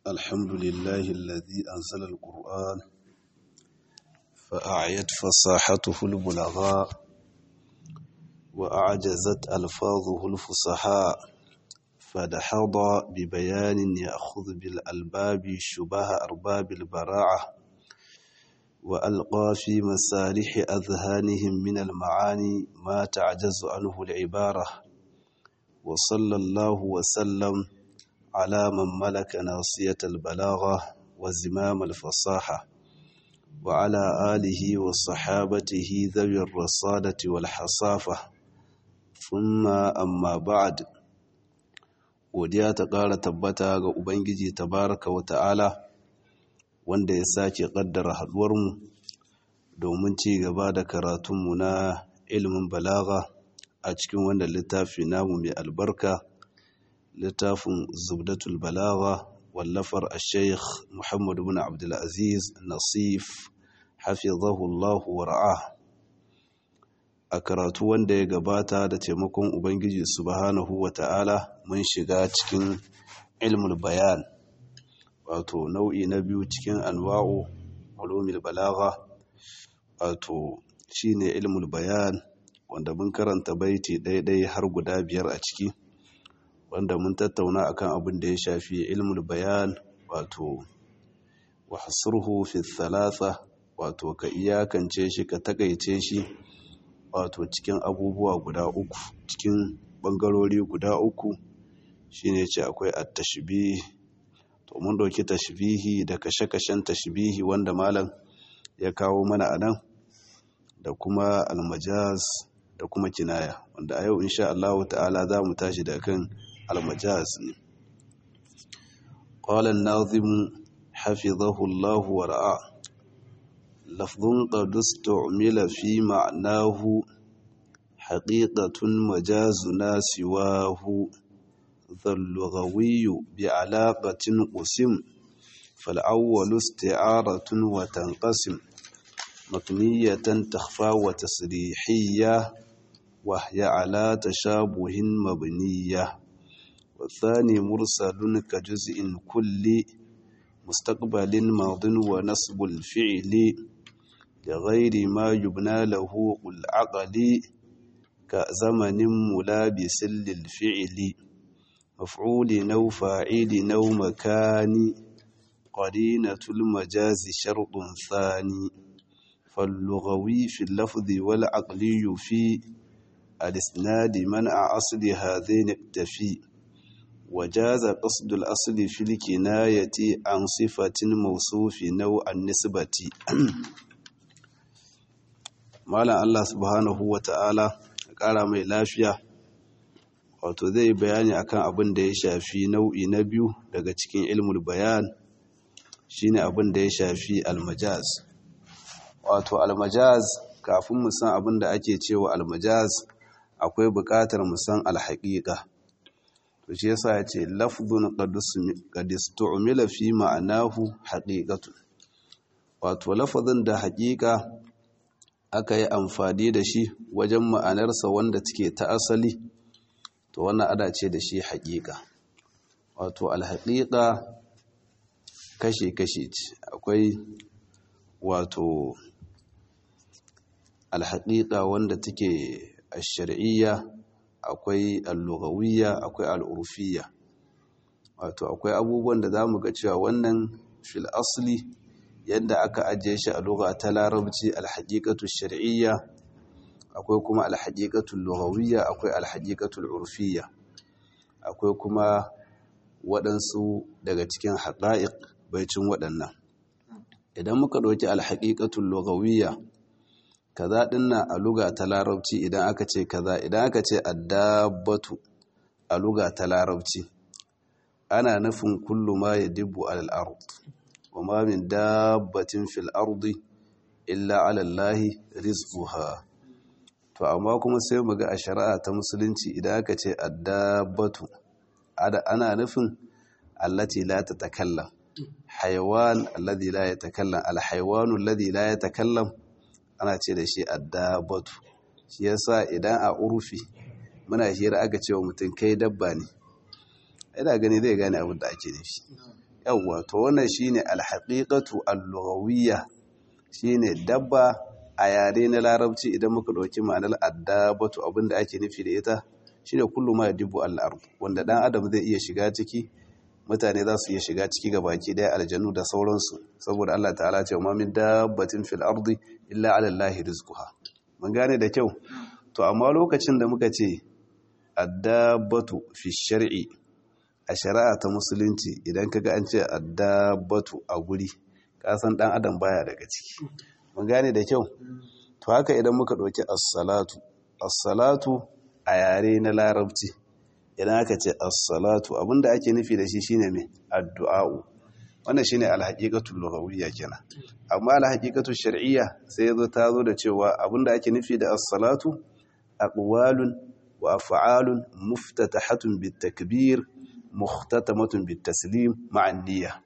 الحمد لله الذي أنزل القرآن فأعيت فصاحته البلغاء وأعجزت ألفاظه الفصحاء فدحض ببيان يأخذ بالألباب شبه أرباب البراعة وألقى في مسالح أذهانهم من المعاني ما تعجز عنه العبارة وصلى الله وسلم على من ملك ناصية البلاغة وزمام الفصاحة وعلى آله وصحابته ذوي الرصادة والحصافة ثم أما بعد godiya ta ƙara tabbata ga Ubangiji tabaraka wa ta'ala wanda ya sake ƙaddara haɗuwarmu domin ci gaba da karatunmu na ilimin balaga a cikin wannan littafi namu mai albarka littafin zubdatul balaga wallafar a sheikh muhammadu bin abdulaziz nasif hafizahullahu wa ra'a a karatu wanda ya gabata da taimakon ubangiji subhanahu wa ta'ala mun shiga cikin ilmul bayan wato nau'i na biyu cikin anwa'u ulumul balagha wato shine ilmul bayan wanda mun karanta baiti ɗaiɗai har guda biyar a ciki wanda mun tattauna akan abin da ya shafi ilmul bayan wato wa hasruhu fi thalatha wato ka iyakance shi ka takaice shi wato cikin abubuwa guda uku cikin bangarori guda uku shine ce akwai at-tashbih to mun dauki tashbihi da kashe-kashen tashbihi wanda malam ya kawo mana anan da kuma almajaz da kuma kinaya wanda a yau insha Allah ta'ala za mu tashi da kan almajaz ne qala an-nazim hafizahu Allah wa ra'a lafdhun qad istu'mila fi ma'nahu haqiqatun majazuna siwahu ذا بعلاقة قسم فالأول استعارة وتنقسم مكنية تخفى وتسريحية وهي على تشابه مبنية والثاني مرسل كجزء كل مستقبل ماض ونصب الفعل لغير ما يبنى له قل عقلي كزمن ملابس للفعل مفعول نو فاعل نو مكان قرينة المجاز شرط ثاني فاللغوي في اللفظ والعقلي في الاسناد منع أصل هذين اكتفي وجاز قصد الأصل في الكناية عن صفة موصوف نوع النسبة مالا الله سبحانه وتعالى قال mai lafiya wato zai bayani akan abin da ya shafi nau'i na biyu daga cikin ilmul bayan shine abin da ya shafi almajaz wato almajaz kafin mu san abin da ake cewa almajaz akwai buƙatar mu san alhaqiqa to shi yasa yace lafdhun qad istu'mila fi ma'anahu haqiqatu wato lafazin da haqiqa aka yi amfani da shi wajen ma'anarsa wanda take ta asali to wannan ada ce da shi haƙiƙa wato alhaƙiƙa kashe-kashe ce akwai wato alhaƙiƙa wanda take a shari'iyya akwai allugawiyya akwai al'urfiyya wato akwai abubuwan da za mu ga cewa wannan fil asli yadda aka ajiye shi a lugha ta larabci alhaƙiƙatu shari'iyya akwai kuma alhaƙiƙatul lughawiyya akwai alhaƙiƙatul urfiyya akwai kuma waɗansu daga cikin haƙa'iq baicin waɗannan idan muka ɗauki alhaƙiƙatul lughawiyya kaza dinnan a luga ta larabci idan aka ce kaza idan aka ce addabatu a luga ta larabci ana nufin kullu ma yadibbu alal ard wa ma min dabbatin fil ardi illa ala allahi rizquha to amma kuma sai mu ga a shari'a ta musulunci idan aka ce addabatu ana nufin allati la tatakallam haywan alladhi la yatakallam alhaywanu alladhi la yatakallam ana ce da shi addabatu shi yasa idan a urfi muna hira aka ce wa mutum kai dabba ne ina gani zai gane abin da ake nufi yawwa to wannan shine alhaqiqatu al-lughawiyya shine dabba a yare na larabci idan muka ɗauki ma'anar addabatu abinda ake nufi da ita shine kullu ma yadibu al-ard wanda dan adam zai iya shiga ciki mutane za su iya shiga ciki ga baki daya aljanu da sauransu saboda Allah ta'ala ce ma min dabbatin fil ardi illa ala allahi rizquha mun gane da kyau to amma lokacin da muka ce addabatu fi shar'i a shari'a ta musulunci idan kaga an ce addabatu a guri ka san dan adam baya daga ciki mun gane da kyau to haka idan muka ɗauki as-salatu as-salatu a yare na larabci idan aka ce as-salatu abinda ake nufi da shi shine me addu'a'u wannan shine al-haqiqatul lughawiyya kenan amma al-haqiqatul shar'iyya sai yazo ta zo da cewa abinda ake nufi da as-salatu aqwalun wa af'alun muftatahatun bit-takbir muhtatamatun bit-taslim ma'an niyya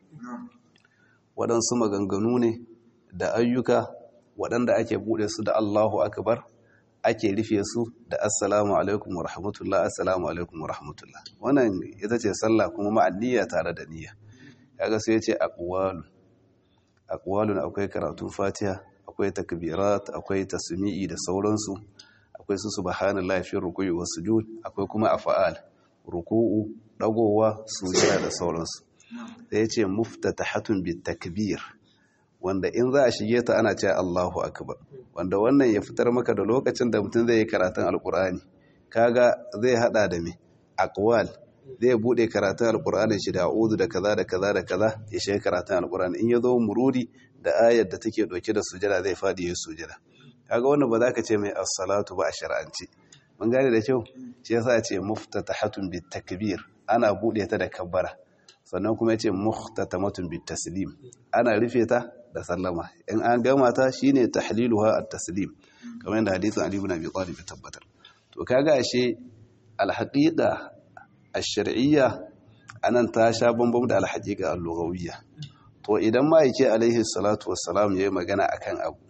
waɗansu maganganu ne da ayyuka waɗanda ake buɗe su da Allahu akbar ake rufe su da assalamu alaikum wa rahmatullah assalamu alaikum wa rahmatullah wannan ita ce sallah kuma ma'an niyya tare da niyya kaga sai ya ce aqwalun aqwalun akwai karatun fatiha akwai takbirat akwai tasmi'i da sauransu akwai su subhanallahi fi ruku'i was sujud akwai kuma af'al ruku'u dagowa sujada da sauransu sai ya ce muftatahatun bit takbir wanda in za a shige ta ana cewa Allahu akbar wanda wannan ya fitar maka da lokacin da mutum zai yi karatun alkur'ani kaga zai hada da me aqwal zai bude karatun alkur'ani shi da a'udhu da kaza da kaza da kaza ya shiga karatun alkur'ani in ya zo murudi da ayar da take dauke da sujada zai fadi ya sujada kaga wannan ba za ka ce mai as-salatu ba a shar'anci mun gane da kyau shi yasa ce muftatahatun bit takbir ana bude ta da kabbara sannan kuma yace muhtatamatun bit taslim ana rufe ta da sallama in an gama ta shine tahliluha at-taslim kamar yadda hadisin Ali ibn Abi Talib ya tabbatar to kaga ashe al-haqiqa ash-shar'iyya anan ta sha bambam da al-haqiqa al-lughawiyya to idan ma yake alaihi salatu wassalam yayi magana akan abu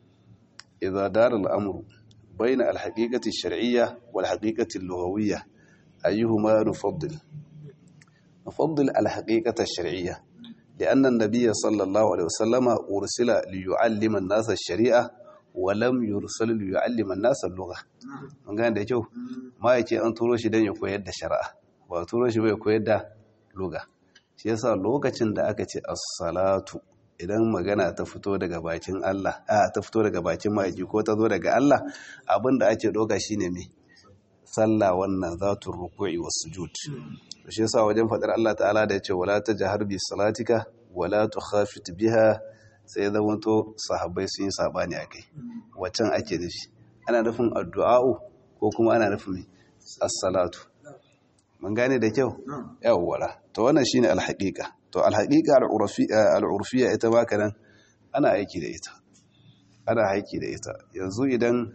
idza dara al-amru bayna al-haqiqati ash-shar'iyya wal-haqiqati al-lughawiyya ayyuhuma nufaddil nufaddil al-haqiqata ash-shar'iyya لأن النبي صلى الله عليه وسلم أرسل ليعلم الناس الشريعة ولم يرسل ليعلم الناس اللغة mun gane da kyau ma yake an turo shi don ya koyar da shari'a ba turo shi bai koyar da luga shi yasa lokacin da aka ce as-salatu idan magana ta fito daga bakin Allah a ta fito daga bakin ma'aiki ko ta zo daga Allah abinda ake doka shine me sallah wannan zatul ruku'i was sujud shi yasa wajen fadar Allah ta'ala da yace wala tajhar bi salatika wala tukhafit biha sai zamanto sahabbai sun yi sabani akai wacan ake nufi ana nufin addu'a'u ko kuma ana nufin as-salatu mun gane da kyau yawwa to wannan shine al-haqiqa to al-haqiqa al-urfiyya ita ma kanan ana aiki da ita ana aiki da ita yanzu idan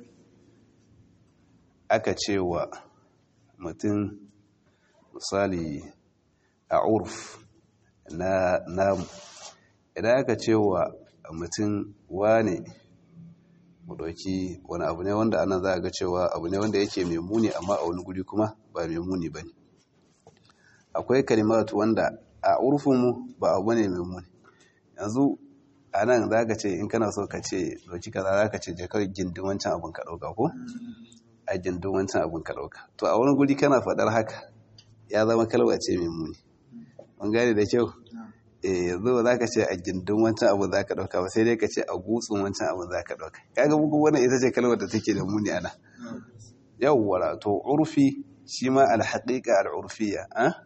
aka cewa mutum misali a urf na namu idan aka ce wa mutum wane mu ɗauki wani abu ne wanda ana za a ga cewa abu ne wanda yake mai muni amma a wani guri kuma ba mai muni ba ne akwai kalimatu wanda a urfinmu ba abu ne mai muni yanzu a nan za ka ce in kana so ka ce ɗauki kaza za ka ce jakar gindin wancan abin ka ɗauka ko a gindin wancan abin ka ɗauka to a wani guri kana faɗar haka ya zama kalwa ce mai muni mun gane da kyau eh yanzu ba za ka ce a gindin wancan abin za ka ɗauka ba sai dai ka ce a gutsun wancan abin za ka ɗauka kaga muku wannan ita ce kalmar da take da muni ana yawwa to urfi shi ma alhaqiqa al'urfiyya ah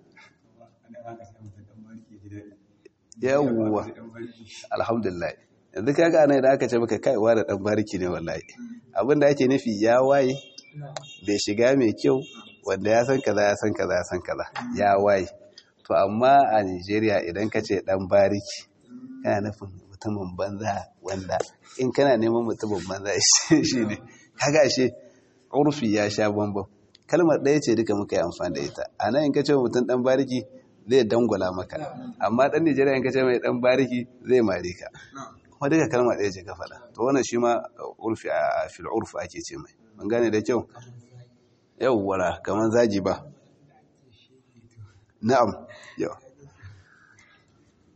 yawwa alhamdulillah yanzu kaga ana da aka ce maka kaiwa da dan bariki ne wallahi abin da ake nufi ya waye bai shiga mai kyau wanda ya san kaza ya san kaza ya san kaza ya waye to amma a Nigeria idan ka ce dan bariki kana nufin mutumin banza wanda in kana neman mutumin banza shi ne kaga shi urfi ya sha bambam kalmar ɗaya ce duka muka yi amfani da ita a nan in ka ce mutum dan bariki zai dangwala maka amma dan Nigeria in ka ce mai dan bariki zai mare ka kuma duka kalmar ɗaya ce ka faɗa to wannan shi ma urfi a fil urfi ake ce mai mun gane da kyau yawwara kamar zagi ba na'am yau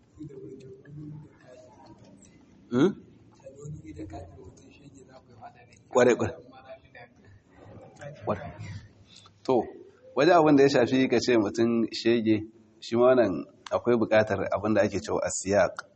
kware kware to waje abin da ya shafi ka ce mutum shege shi ma nan akwai bukatar abin da ake cewa asiyak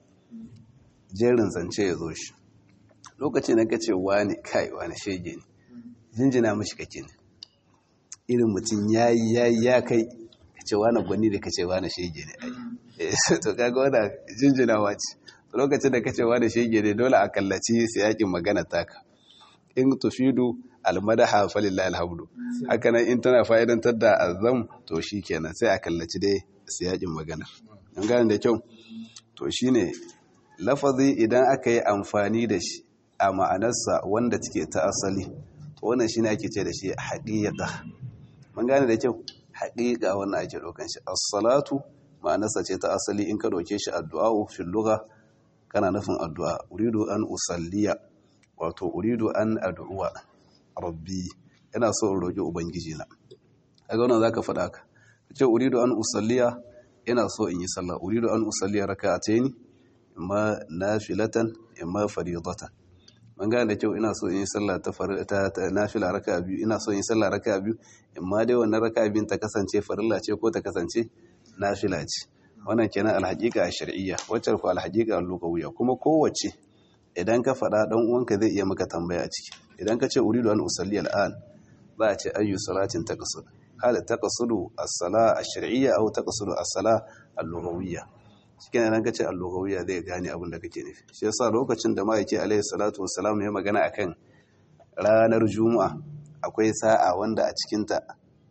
jerin zance ya zo shi lokacin da ka ce wani kai wani shege ne jinjina mashi kake ne irin mutum ya yi ya yi ya kai ka ce wani gwani da ka ce wani shege ne ai to kaga wani jinjinawa ce lokacin da ka ce wani shege ne dole a kallaci siyakin magana taka in tufidu almadaha falillahi alhamdu haka nan in tana fa'idantar da azam to shikenan sai a kallaci dai siyakin magana an gane da kyau to shine lafazi idan aka yi amfani da shi a ma'anarsa wanda take ta asali to wannan shine ake ce da shi haqiqa mun gane da kyau haqiqa wannan ake dokan shi as-salatu ma'anarsa ce ta asali in ka doke shi addu'a fil lugha kana nufin addu'a uridu an usalliya wato uridu an addu'a rabbi ina so in roki ubangiji na kaga wannan zaka faɗa ka ce uridu an usalliya ina so in yi sallah uridu an usalliya raka'atayn imma nafilatan imma fariidatan man gane da kyau ina so in yi sallah ta ta nafila raka'a biyu ina so in yi sallah raka'a biyu imma dai wannan raka'a biyun ta kasance farilla ce ko ta kasance nafila ce wannan kenan alhaqiqa shar'iyya wacce ko alhaqiqa lugawiyya kuma kowace idan ka faɗa dan uwanka zai iya maka tambaya a ciki idan ka ce uridu an usalli al'an za a ce ayyu salatin taqsud hal taqsudu as-sala ash-shar'iyya aw taqsudu as-sala al-lughawiyya cikin idan ka ce al-lughawiyya zai gane abin da kake nufi shi yasa lokacin da ma'aiki alaihi salatu wassalam ya magana akan ranar juma'a akwai sa'a wanda a cikin ta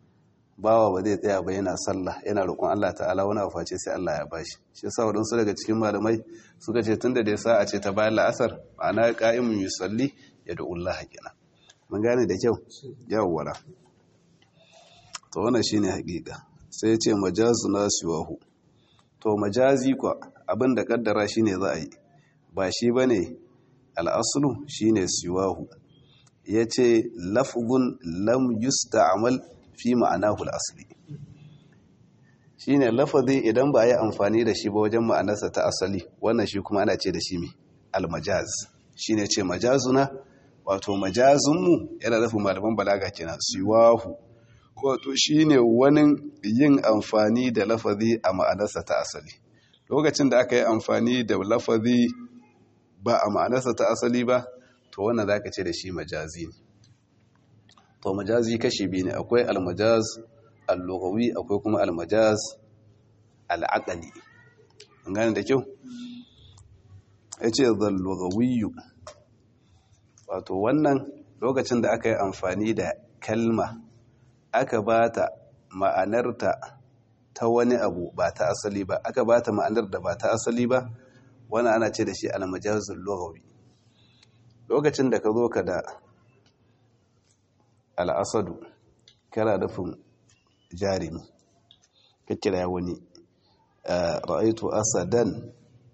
bawa ba zai tsaya ba yana sallah yana roƙon Allah ta'ala wani abu face sai Allah ya bashi shi yasa wadansu daga cikin malamai suka ce tunda da sa'a ce ta bayan la'asar ma'ana qa'imun yusalli ya da Allah kenan mun gane da kyau yawwala to wannan shine haƙiƙa sai ya ce majazuna siwahu to majazi kwa abin da kaddara shine za a yi ba shi bane al-aslu shine siwahu yace lafzun lam yusta'mal fi ma'anahu al-asli shine lafazi idan ba a yi amfani da shi ba wajen ma'anarsa ta asali wannan shi kuma ana ce da shi mai al-majaz shine ce majazuna wato majazunmu yana nufin malaman balaga kenan siwahu wato shine wani yin amfani da lafazi a ma'anarsa ta asali lokacin da aka yi amfani da lafazi ba a ma'anarsa ta asali ba to wannan zaka ce da shi majazi ne to majazi kashi biyu ne akwai almajaz al-lughawi akwai kuma almajaz al-aqli an gane da kyau yace zal-lughawiyyu wato wannan lokacin da aka yi amfani da kalma aka bata ma'anarta ta wani abu ba ta asali ba aka bata ma'anar da ba ta asali ba wannan ana ce da shi almajazul lughawi lokacin da ka zo ka da al'asadu kana nufin jarimi ka kira wani ra'aitu asadan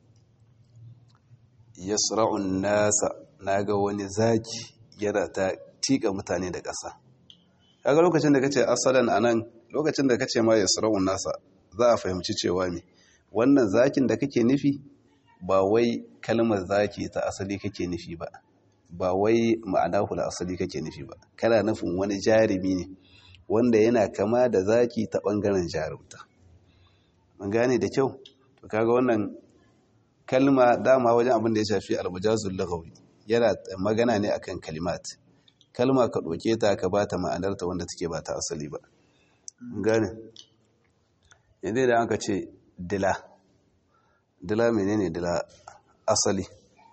yasra'un nasa naga wani zaki yana ta tika mutane da ƙasa kaga lokacin da kace asadan anan lokacin da kace ma yasra'un nasa za a fahimci cewa me wannan zakin da kake nufi ba wai kalmar zaki ta asali kake nufi ba ba wai ma'ana hula asali kake nufi ba kana nufin wani jarumi ne wanda yana kama da zaki ta bangaren jarumta mun gane da kyau to kaga wannan kalma dama wajen abin da ya shafi almujazul lughawi yana magana ne akan kalimat kalma ka doke ta ka bata ma'anarta wanda take ba ta asali ba mun gane yanzu da aka ce dila dila menene dila asali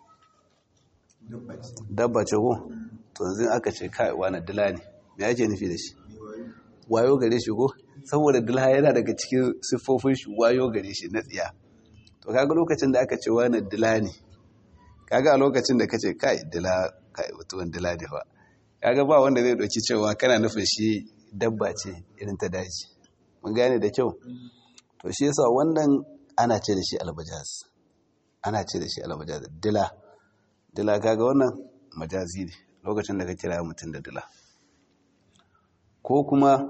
dabba ce ko to yanzu aka ce kai wani dila ne me ake nufi da shi wayo gare shi ko saboda dila yana daga cikin siffofin shi wayo gare shi na tsiya to kaga lokacin da aka ce wani dila ne kaga a lokacin da kace kai dila kai mutuwan dila ne fa kaga ba wanda zai dauki cewa kana nufin shi dabba ce irin ta daji mun gane da kyau to shi yasa wannan ana ce da shi albajaz ana ce da shi albajaz dila dila kaga wannan majazi ne lokacin da ka kira mutum da dila ko kuma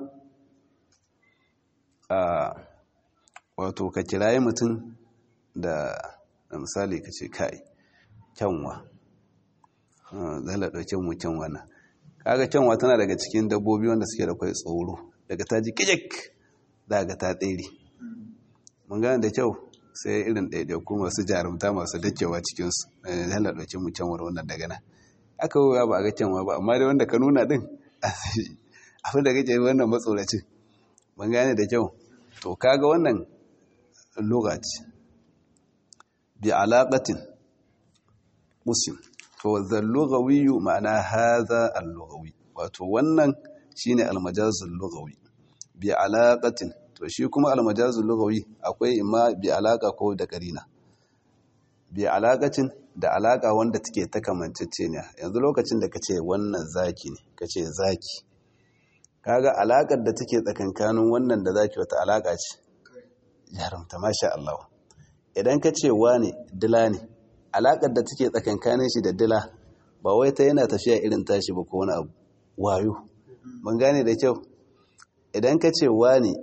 a wato ka kiraye mutum da misali ka ce kai kyanwa zala ɗauke mu kyanwa na kaga kyanwa tana daga cikin dabbobi wanda suke da kwai tsoro daga ta ji kijik za ga ta tsere mun gane da kyau sai irin ɗaiɗaiku masu jarumta masu dakewa cikinsu zala ɗauke mu kyanwar wannan daga nan aka wuya ba a ga kyanwa ba amma dai wanda ka nuna ɗin abin da kake wannan matsoracin mun gane da kyau to kaga wannan lokaci bi alaƙatin musim to zallugawiyu ma'ana haza allugawi wato wannan shine almajazul lugawi bi alaƙatin to shi kuma almajazul lugawi akwai imma bi alaƙa ko da karina bi alaƙatin da alaƙa wanda take ta kamancece ne yanzu lokacin da kace wannan zaki ne kace zaki kaga alaƙar da take tsakankanin wannan da zaki wata alaƙa ce jarumta masha Allah idan ka ce wane dila ne alaƙar da take tsakankanin shi da dila ba wai ta yana tafiya irin tashi ba ko wani abu wayo ban gane da kyau idan ka ce wane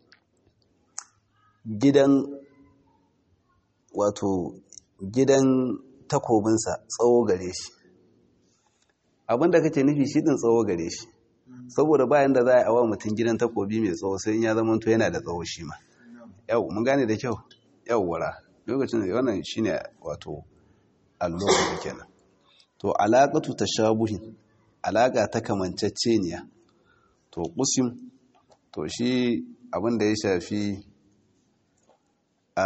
gidan wato gidan takobinsa tsawo gare shi abinda kake nufi shi din tsawo gare shi saboda bayan da za a awa mutum gidan takobi mai tsawo sai ya zama to yana da tsawo shi ma yau mun gane da kyau yau wara lokacin da wannan shine wato allokaci kenan to alaqatu tashabuhin alaka ta kamanceceniya to qusim to shi abin da ya shafi a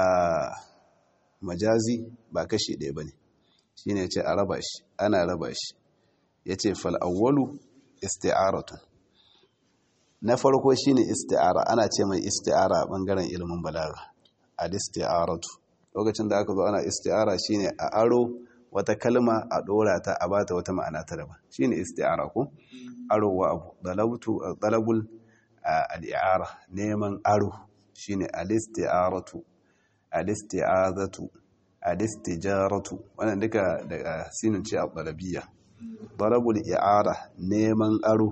majazi ba kashi ɗaya bane shine yace a raba shi ana raba shi yace fal awwalu isti'aratun na farko shine isti'ara ana ce mai isti'ara a bangaren ilimin balaga al-isti'aratu lokacin da aka zo ana isti'ara shine a aro wata kalma a dora ta a bata wata ma'ana ta daban shine isti'ara ko aro wa abu dalabtu dalabul al-i'ara neman aro shine al-isti'aratu al-isti'azatu al-istijaratu wannan duka daga sinin ce al-dalabiyya dalabul i'ara neman aro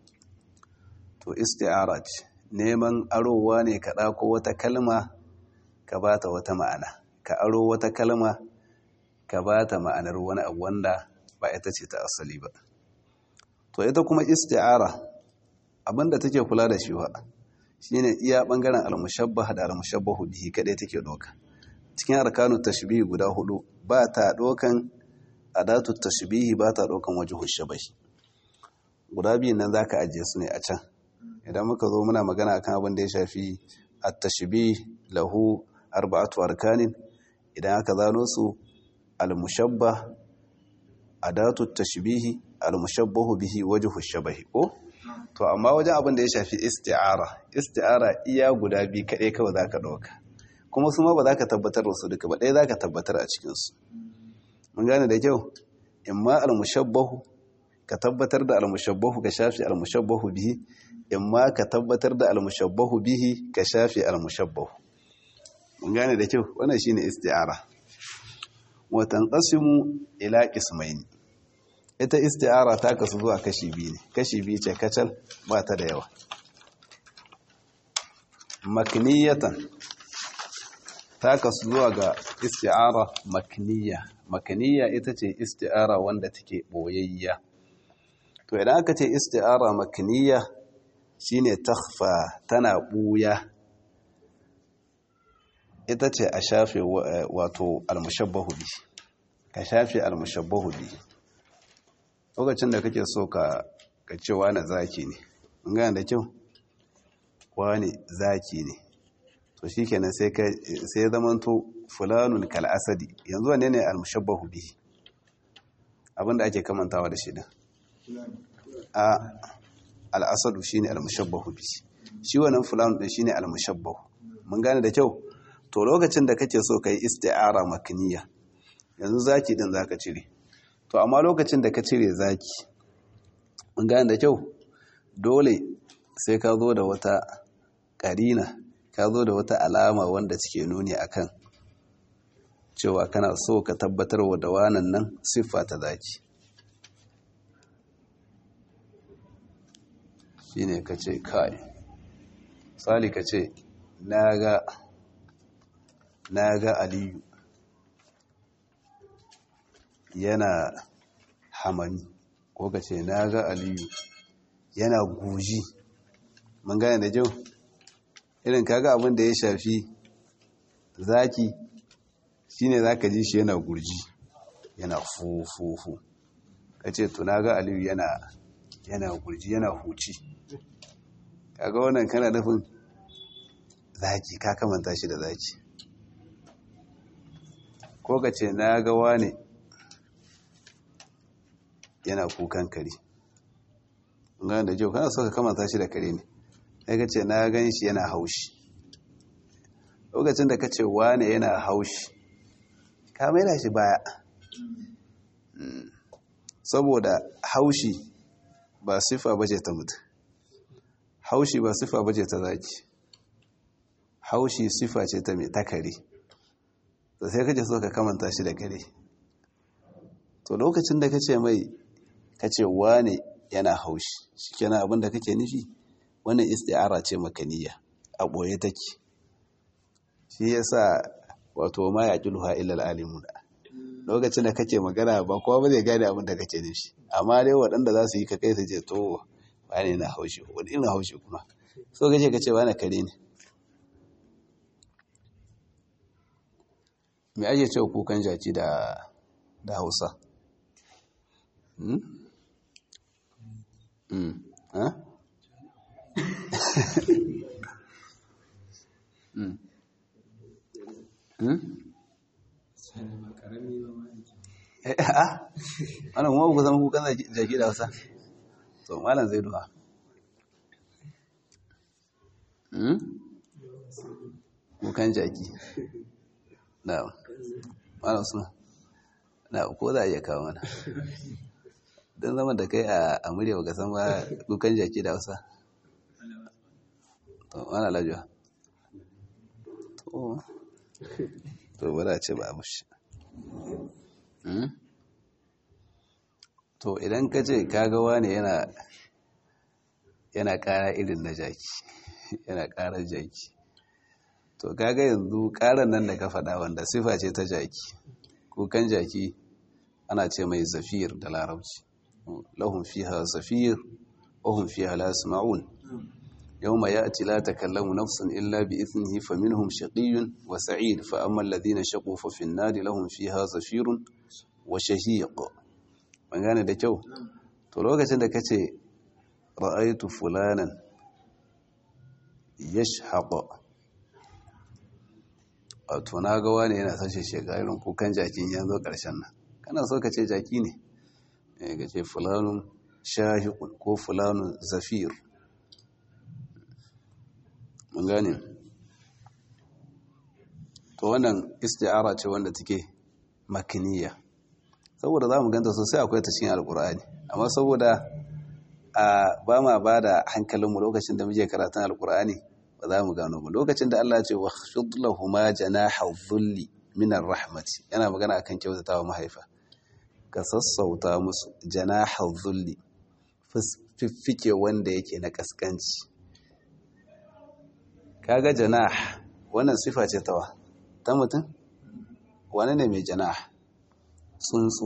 to isti'ara ce neman arowa ne ka ɗako wata kalma ka ba ta wata ma'ana ka aro wata kalma ka ba ta ma'anar wani abu wanda ba ita ce ta asali ba to ita kuma isti'ara abinda take kula da shi ba shine iya bangaren almushabbah da almushabbahu bihi kadai take doka cikin arkanu tashbihi guda hudu ba ta dokan adatu tashbihi ba ta dokan wajhu shabahi guda biyun nan zaka ajiye su ne a can idan muka zo muna magana akan abin da ya shafi at-tashbih lahu arba'atu arkanin idan aka zano su al-mushabbah adatu at-tashbih al-mushabbahu bihi wajhu shabahi ko to amma wajen abin da ya shafi isti'ara isti'ara iya guda biyu kaɗai kawai zaka dauka kuma su ma ba za ka tabbatar da su duka ba ɗaya za ka tabbatar a cikinsu mun gane da kyau imma al-mushabbahu ka tabbatar da al-mushabbahu ka shafi al-mushabbahu bihi imma ka tabbatar da al-mushabbahu bihi ka shafi al-mushabbahu mun gane da kyau wannan shine isti'ara wa tanqasimu ila qismayn ita isti'ara ta kasu zuwa kashi biyu ne kashi biyu ce kacal ba ta da yawa makniyatan ta kasu zuwa ga isti'ara makniya makniya ita ce isti'ara wanda take boyayya to idan aka ce isti'ara makniya shine takhfa tana buya ita ce a shafe wato almushabbahu bi ka shafe almushabbahu bi lokacin da kake so ka ka ce wani zaki ne mun gane da kyau wani zaki ne to shikenan sai ka sai zamanto fulanun kal asadi yanzu wane ne almushabbahu bi abinda ake kamantawa da shi din a al'asadu shine al-mushabbahu bi shi wannan fulanu din shine al-mushabbahu mun gane da kyau to lokacin da kake so kai isti'ara makniya yanzu zaki din zaka cire to amma lokacin da ka cire zaki mun gane da kyau dole sai ka zo da wata karina ka zo da wata alama wanda take nuni akan cewa kana so ka tabbatar wa da wannan nan siffa ta zaki shi ne ka ce kai sali ka ce na ga aliyu yana hamami ko ka ce na ga aliyu yana guji mun gane da kyau irin kaga abin da ya shafi zaki shine zaka ji shi yana gurji yana fufufu kace to na ga aliyu yana yana gurji yana huci kaga wannan kana nufin zaki ka kamanta shi da zaki ko ka ce na ga wane yana kukan kare gane da kyau kana so ka kamanta shi da kare ne sai ka ce na gan shi yana haushi lokacin da ka ce wane yana haushi ka maida shi baya saboda haushi ba sifa bace ta mutu haushi ba sifa bace ta zaki haushi sifa ce ta mai ta kare da sai kace so ka kamanta shi da kare to lokacin da kace mai kace wane yana haushi shikenan abin da kake nufi wannan isti'ara ce makaniya a boye take shi yasa wato ma yaqiluha illa al-alimun lokacin da kake magana ba kowa ba zai gane abin da kake nufi amma dai waɗanda za su yi ka kai su je to wane na haushi wani ina haushi kuma so kace kace wane kare ne me ake cewa kukan jaki da da hausa hmm? hmm. ha? hmm. hmm? wannan kuma ku zama kukan jaki da hausa to malam zai duha kukan jaki na malam suna na ko za a iya kawo mana don zama da kai a murya baka san ba kukan jaki da hausa to mana lajuwa to to ba za a ce ba a mushi to idan ka ce kagawa ne yana yana kara irin na jaki yana karar jaki to kaga yanzu karar nan da ka faɗa wanda sifa ce ta jaki kukan jaki ana ce mai zafir da larabci lahun fiha zafir wahun fiha la yasma'un يوم يأتي لا تكلم نفس إلا بإذنه فمنهم شقي وسعيد فأما الذين شقوا ففي النار لهم فيها زفير وشهيق من gane da kyau to lokacin da kace ra'aytu fulanan yashhaq wato na ga wani yana sashe shekarun kukan jakin yanzu karshen nan kana so ka ce jaki ne eh ka ce fulanun shahiqun ko fulanun zafir mun gane to wannan isti'ara ce wanda take makiniya saboda za mu ganta sosai akwai ta cikin alkur'ani amma saboda a ba ma ba da hankalinmu lokacin da muke karatun alkur'ani ba za mu gano ba lokacin da Allah ce wa shudlahuma janaha dhulli min rahmati yana magana akan kyautatawa mahaifa ka sassauta musu janaha dhulli fiffike wanda yake na kaskanci kaga janah wannan sifa ce tawa ta mutum wani ne mai janah tsuntsu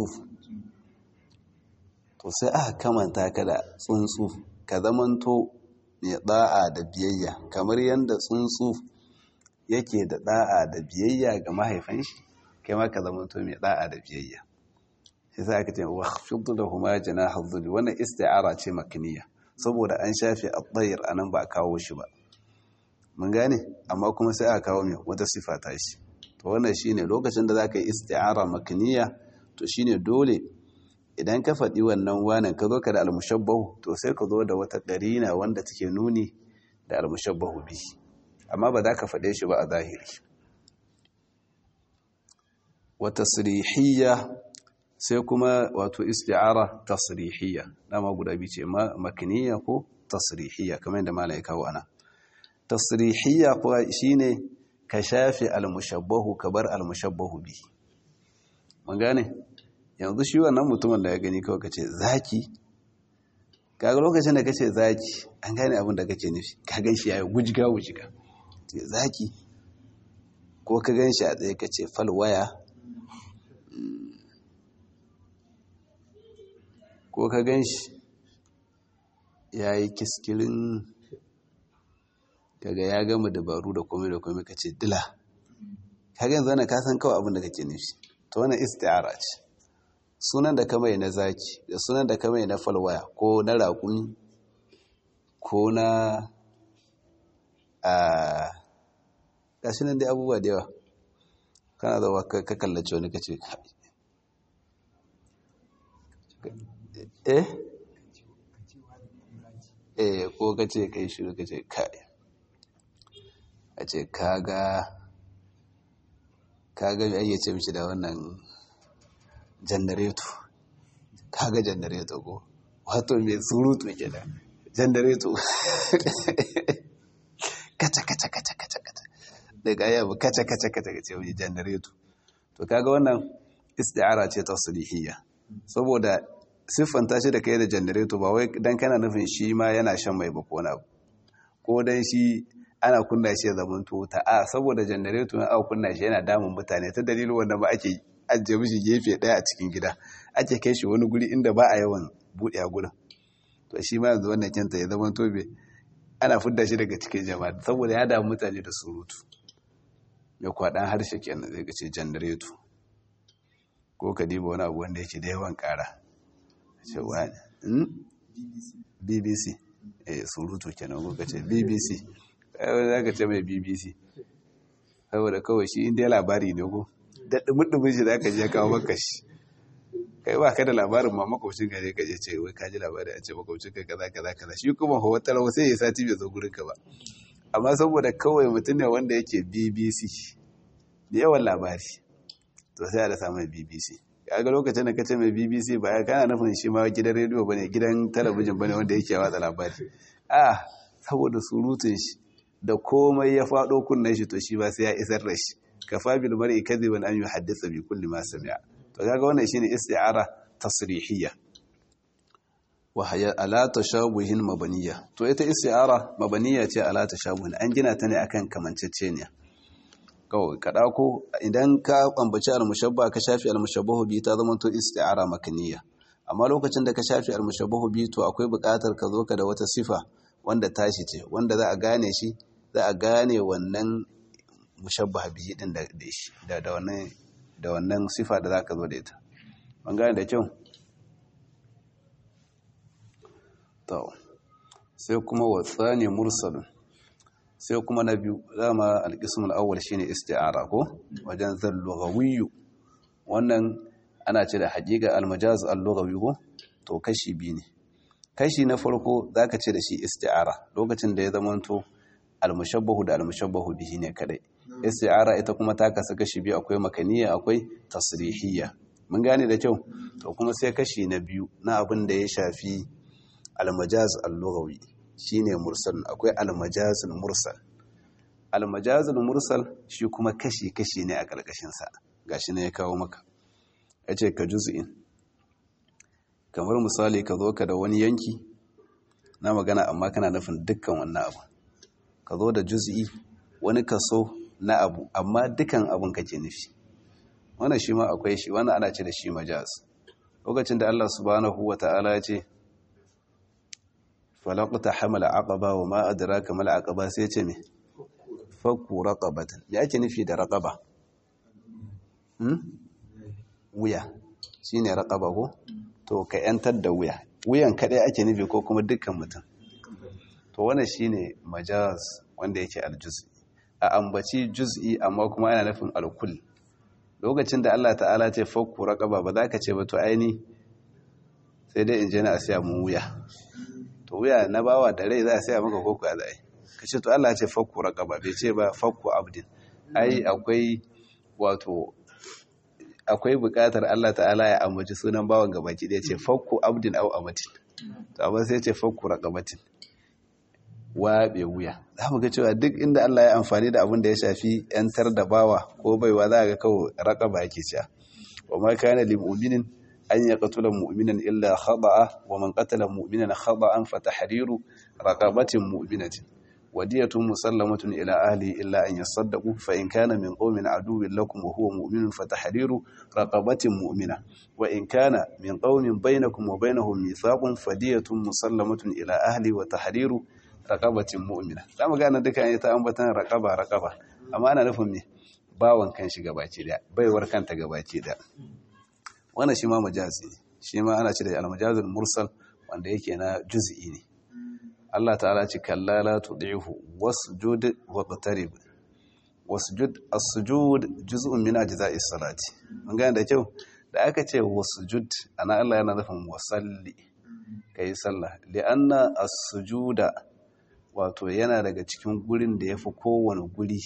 to sai aka kamanta ka da tsuntsu ka zamanto mai da'a da biyayya kamar yadda tsuntsu yake da da'a da biyayya ga mahaifan shi kai ma ka zamanto mai da'a da biyayya shi sai aka ce wa khfiddu lahuma janaha dhulli wannan isti'ara ce makniya saboda an shafe at-tayr anan ba a kawo shi ba mun gane amma kuma sai aka kawo mai wata sifa ta shi to wannan shine lokacin da zaka yi isti'ara makniya to shine dole idan ka faɗi wannan wanan ka zo ka da almushabbahu to sai ka zo da wata ƙarina wanda take nuni da almushabbahu bi amma ba za ka faɗe shi ba a zahiri wata sirihiyya sai kuma wato isti'ara tasrihiyya dama guda biyu ce makniya ko tasrihiyya kamar yadda malai kawo ana tasrihiyya kuwa shine ka shafe almushabbahu ka bar almushabbahu bi mun gane yanzu shi wannan mutumin da ya gani kawai kace zaki kaga lokacin da kace zaki an gane abin da kake nufi ka gan shi yayi gujiga gujiga ce zaki ko ka gan shi a tsaye kace falwaya ko ka gan shi ya yi kiskirin kaga ya gama dabaru da komai da komai ka ce dila ka gan zana ka san kawai abin da kake nufi to wannan isti'ara ce sunan da ka mai na zaki da sunan da ka mai na falwaya ko na raƙumi ko na a gashi nan dai abubuwa da yawa kana zama ka kallace wani ka ce eh eh ko ka ce kai shiru ka ce kai a ce kaga kaga mai ayyace mishi da wannan janareto kaga janareto ko wato mai surutu kenan janareto kaca kaca kaca kaca kaca daga yaba kaca kaca kaca kaca wani janareto to kaga wannan isti'ara ce tasrihiyya saboda siffanta shi da kai da janareto ba wai dan kana nufin shi ma yana shan mai ba ko na ko dan shi ana kunna shi ya zama ta a saboda janareto na aka kunna shi yana damun mutane ta dalilin wanda ba ake ajiye mishi gefe daya a cikin gida ake kai shi wani guri inda ba a yawan buɗe a gurin to shi ma yanzu wannan kinta ya zama tobe ana fidda shi daga cikin jama'a saboda ya damu mutane da surutu mai kwaɗan harshe kenan zai ce janareto ko ka diba wani abu wanda yake da yawan ƙara cewa bbc eh surutu kenan ko ka ce bbc za ka ce mai bbc saboda kawai shi inda labari ne ko daɗin shi za ka je kawo maka shi kai ba ka da labarin ma makwabcin ka ne ka je ce wai ka ji labari a ce makwabcin ka kaza kaza kaza shi kuma hawa talawa sai ya sati bai zo gurin ka ba amma saboda kawai mutum ne wanda yake bbc da yawan labari to sai a da samun bbc kaga lokacin da ka ce mai bbc ba ya kana nufin shi ma gidan rediyo bane gidan talabijin bane wanda yake watsa labari a saboda surutun shi da komai ya faɗo kunnen shi to shi ba sai ya isar da shi kafa bil mar'i kadhiban an yuhaddisa bi kulli ma sami'a to kaga wannan shine isti'ara tasrihiyya wa haya ala tashabuhin mabaniya to ita isti'ara mabaniya ce ala tashabuhin an gina ta ne akan kamanceceniya kawai ka dauko idan ka ambaci al-mushabba ka shafi al-mushabbahu bi ta zama to isti'ara makaniya amma lokacin da ka shafi al-mushabbahu bi to akwai buƙatar ka zo ka da wata sifa wanda tashi ce wanda za a gane shi za a gane wannan mushabbaha bihi din da shi da da wannan da wannan sifa da zaka zo da ita ban gane da kyau to sai kuma wasani mursalun sai kuma na biyu dama alqismul awwal shine isti'ara ko wajen zal lughawiyyu wannan ana ce da haqiqa al-majaz al-lughawi ko to kashi biyu ne kashi na farko zaka ce da shi isti'ara lokacin da ya zamanto al-mushabbahu da al-mushabbahu bihi ne kadai isti'ara ita kuma ta kasu kashi biyu akwai makaniya akwai tasrihiyya mun gane da kyau to kuma sai kashi na biyu na abin da ya shafi al-majaz al-lughawi shine mursal akwai al-majaz al-mursal al-majaz al-mursal shi kuma kashi kashi ne a karkashin sa gashi ne ya kawo maka yace ka juz'in kamar misali ka zo ka da wani yanki na magana amma kana nufin dukkan wannan abu ka zo da juz'i wani kaso na abu amma dukan abun kake nufi wannan shi ma akwai shi wannan ana ce da shi majaz lokacin da Allah subhanahu wata'ala ya ce falaqta hamala aqaba wa ma adraka mal aqaba sai ce me fakku raqabatan me ake nufi da raqaba hmm wuya shine raqaba ko to ka yantar da wuya wuyan kadai ake nufi ko kuma dukkan mutum to wannan shine majaz wanda yake aljuz'i a ambaci juz'i amma kuma ana nufin alkul lokacin da Allah ta'ala ce fakku raqaba ba za ka ce ba to aini sai dai in je na a siya mun wuya to wuya na bawa da rai za a siya maka koko a zai ka ce to Allah ya ce fakku raqaba bai ce ba fakku abdin ai akwai wato akwai buƙatar Allah ta'ala ya ambaci sunan bawan gabaki da ya ce fakku abdin au amatin to amma sai ya ce fakku raqabatin waɓe wuya za mu ga cewa duk inda Allah ya amfani da abin da ya shafi ‘yantar da bawa ko baiwa za ga kawo raƙaba yake cewa wa ma kana lil mu'minin an yaqtula mu'minan illa khata'a wa man qatala mu'minan khata'an fa tahriru raqabatin mu'minatin wadiyatun musallamatun ila ahli illa an yasaddaqu fa in kana min qaumin aduwwin lakum wa huwa mu'minun fatahriru raqabatin mu'mina wa in kana min qaumin bainakum wa bainahum mithaqun fadiyatun musallamatun ila ahli wa tahriru raqabatin mu'mina zamu ga nan duka an yi ta ambatan raqaba raqaba amma ana nufin me bawan kan shi gabaci da baiwar kanta gabaci da wannan shi ma majazi ne shi ma ana ce da al-majazul mursal wanda yake na juz'i ne Allah ta'ala ce kalla la tud'ihu wasjud waqtarib wasjud as-sujud juz'un min ajza'is salati mun gane da kyau da aka ce wasjud ana Allah yana nufin wasalli kai sallah li'anna as-sujuda wato yana daga cikin gurin da yafi kowane guri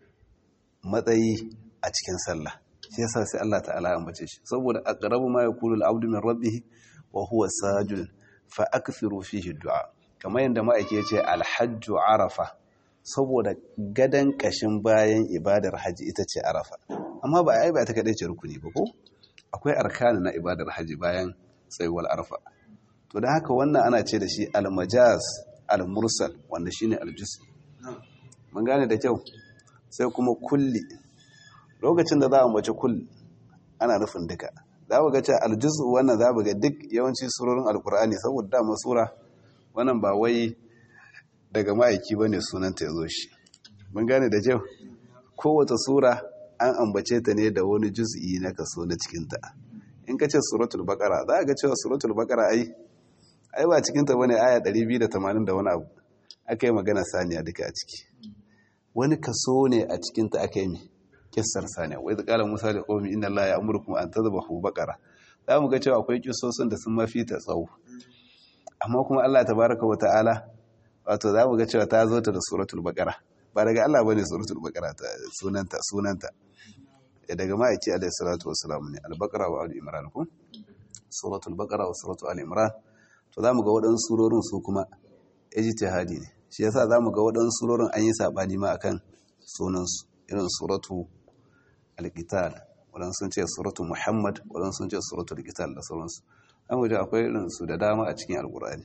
matsayi a cikin sallah shi yasa sai Allah ta'ala ya ambace shi saboda aqrabu ma yakulu al-abdu min rabbih wa huwa sajid fa akthiru fihi du'a kamar yadda ma'aiki ya ce alhajju arafa saboda gadan kashin bayan ibadar haji ita ce arafa amma ba a yi ba ta kaɗai ce rukuni ba ko akwai arkani na ibadar haji bayan tsayuwar arafa to da haka wannan ana ce da shi almajaz almursal wanda shine aljus mun gane da kyau sai kuma kulli lokacin da za a mace kulli ana nufin duka za mu ga cewa aljuzu wannan za mu ga duk yawanci surorin alkur'ani saboda dama sura wannan ba wai daga ma'aiki ba ne sunanta ya zo shi mun gane da kyau kowace sura an ambace ta ne da wani juz'i na kaso na cikinta in ka ce suratul bakara za a ga cewa suratul bakara ai ai ba cikinta bane aya 280 da wani abu aka yi magana saniya duka a ciki wani kaso ne a cikinta aka yi kissar saniya wai zakalar musa da qaumi inna allaha ya'murukum an tadhbahu baqara za mu ga cewa akwai kissosin da sun mafi ta tsawo amma kuma Allah tabaraka wa ta'ala wato za mu ga cewa ta zo ta da suratul baqara ba daga Allah bane suratul baqara ta sunanta sunanta ya daga ma'aiki alayhi salatu wassalam ne al-baqara wa al-imran ko suratul baqara wa suratul al-imran to za mu ga waɗansu surorin su kuma ijtihadi ne shi yasa za mu ga waɗansu surorin an yi sabani ma akan sunansu irin suratu al-qital waɗansu sun ce suratu muhammad waɗansu sun ce suratu al-qital da sauransu an waje akwai irin su da dama a cikin alkur'ani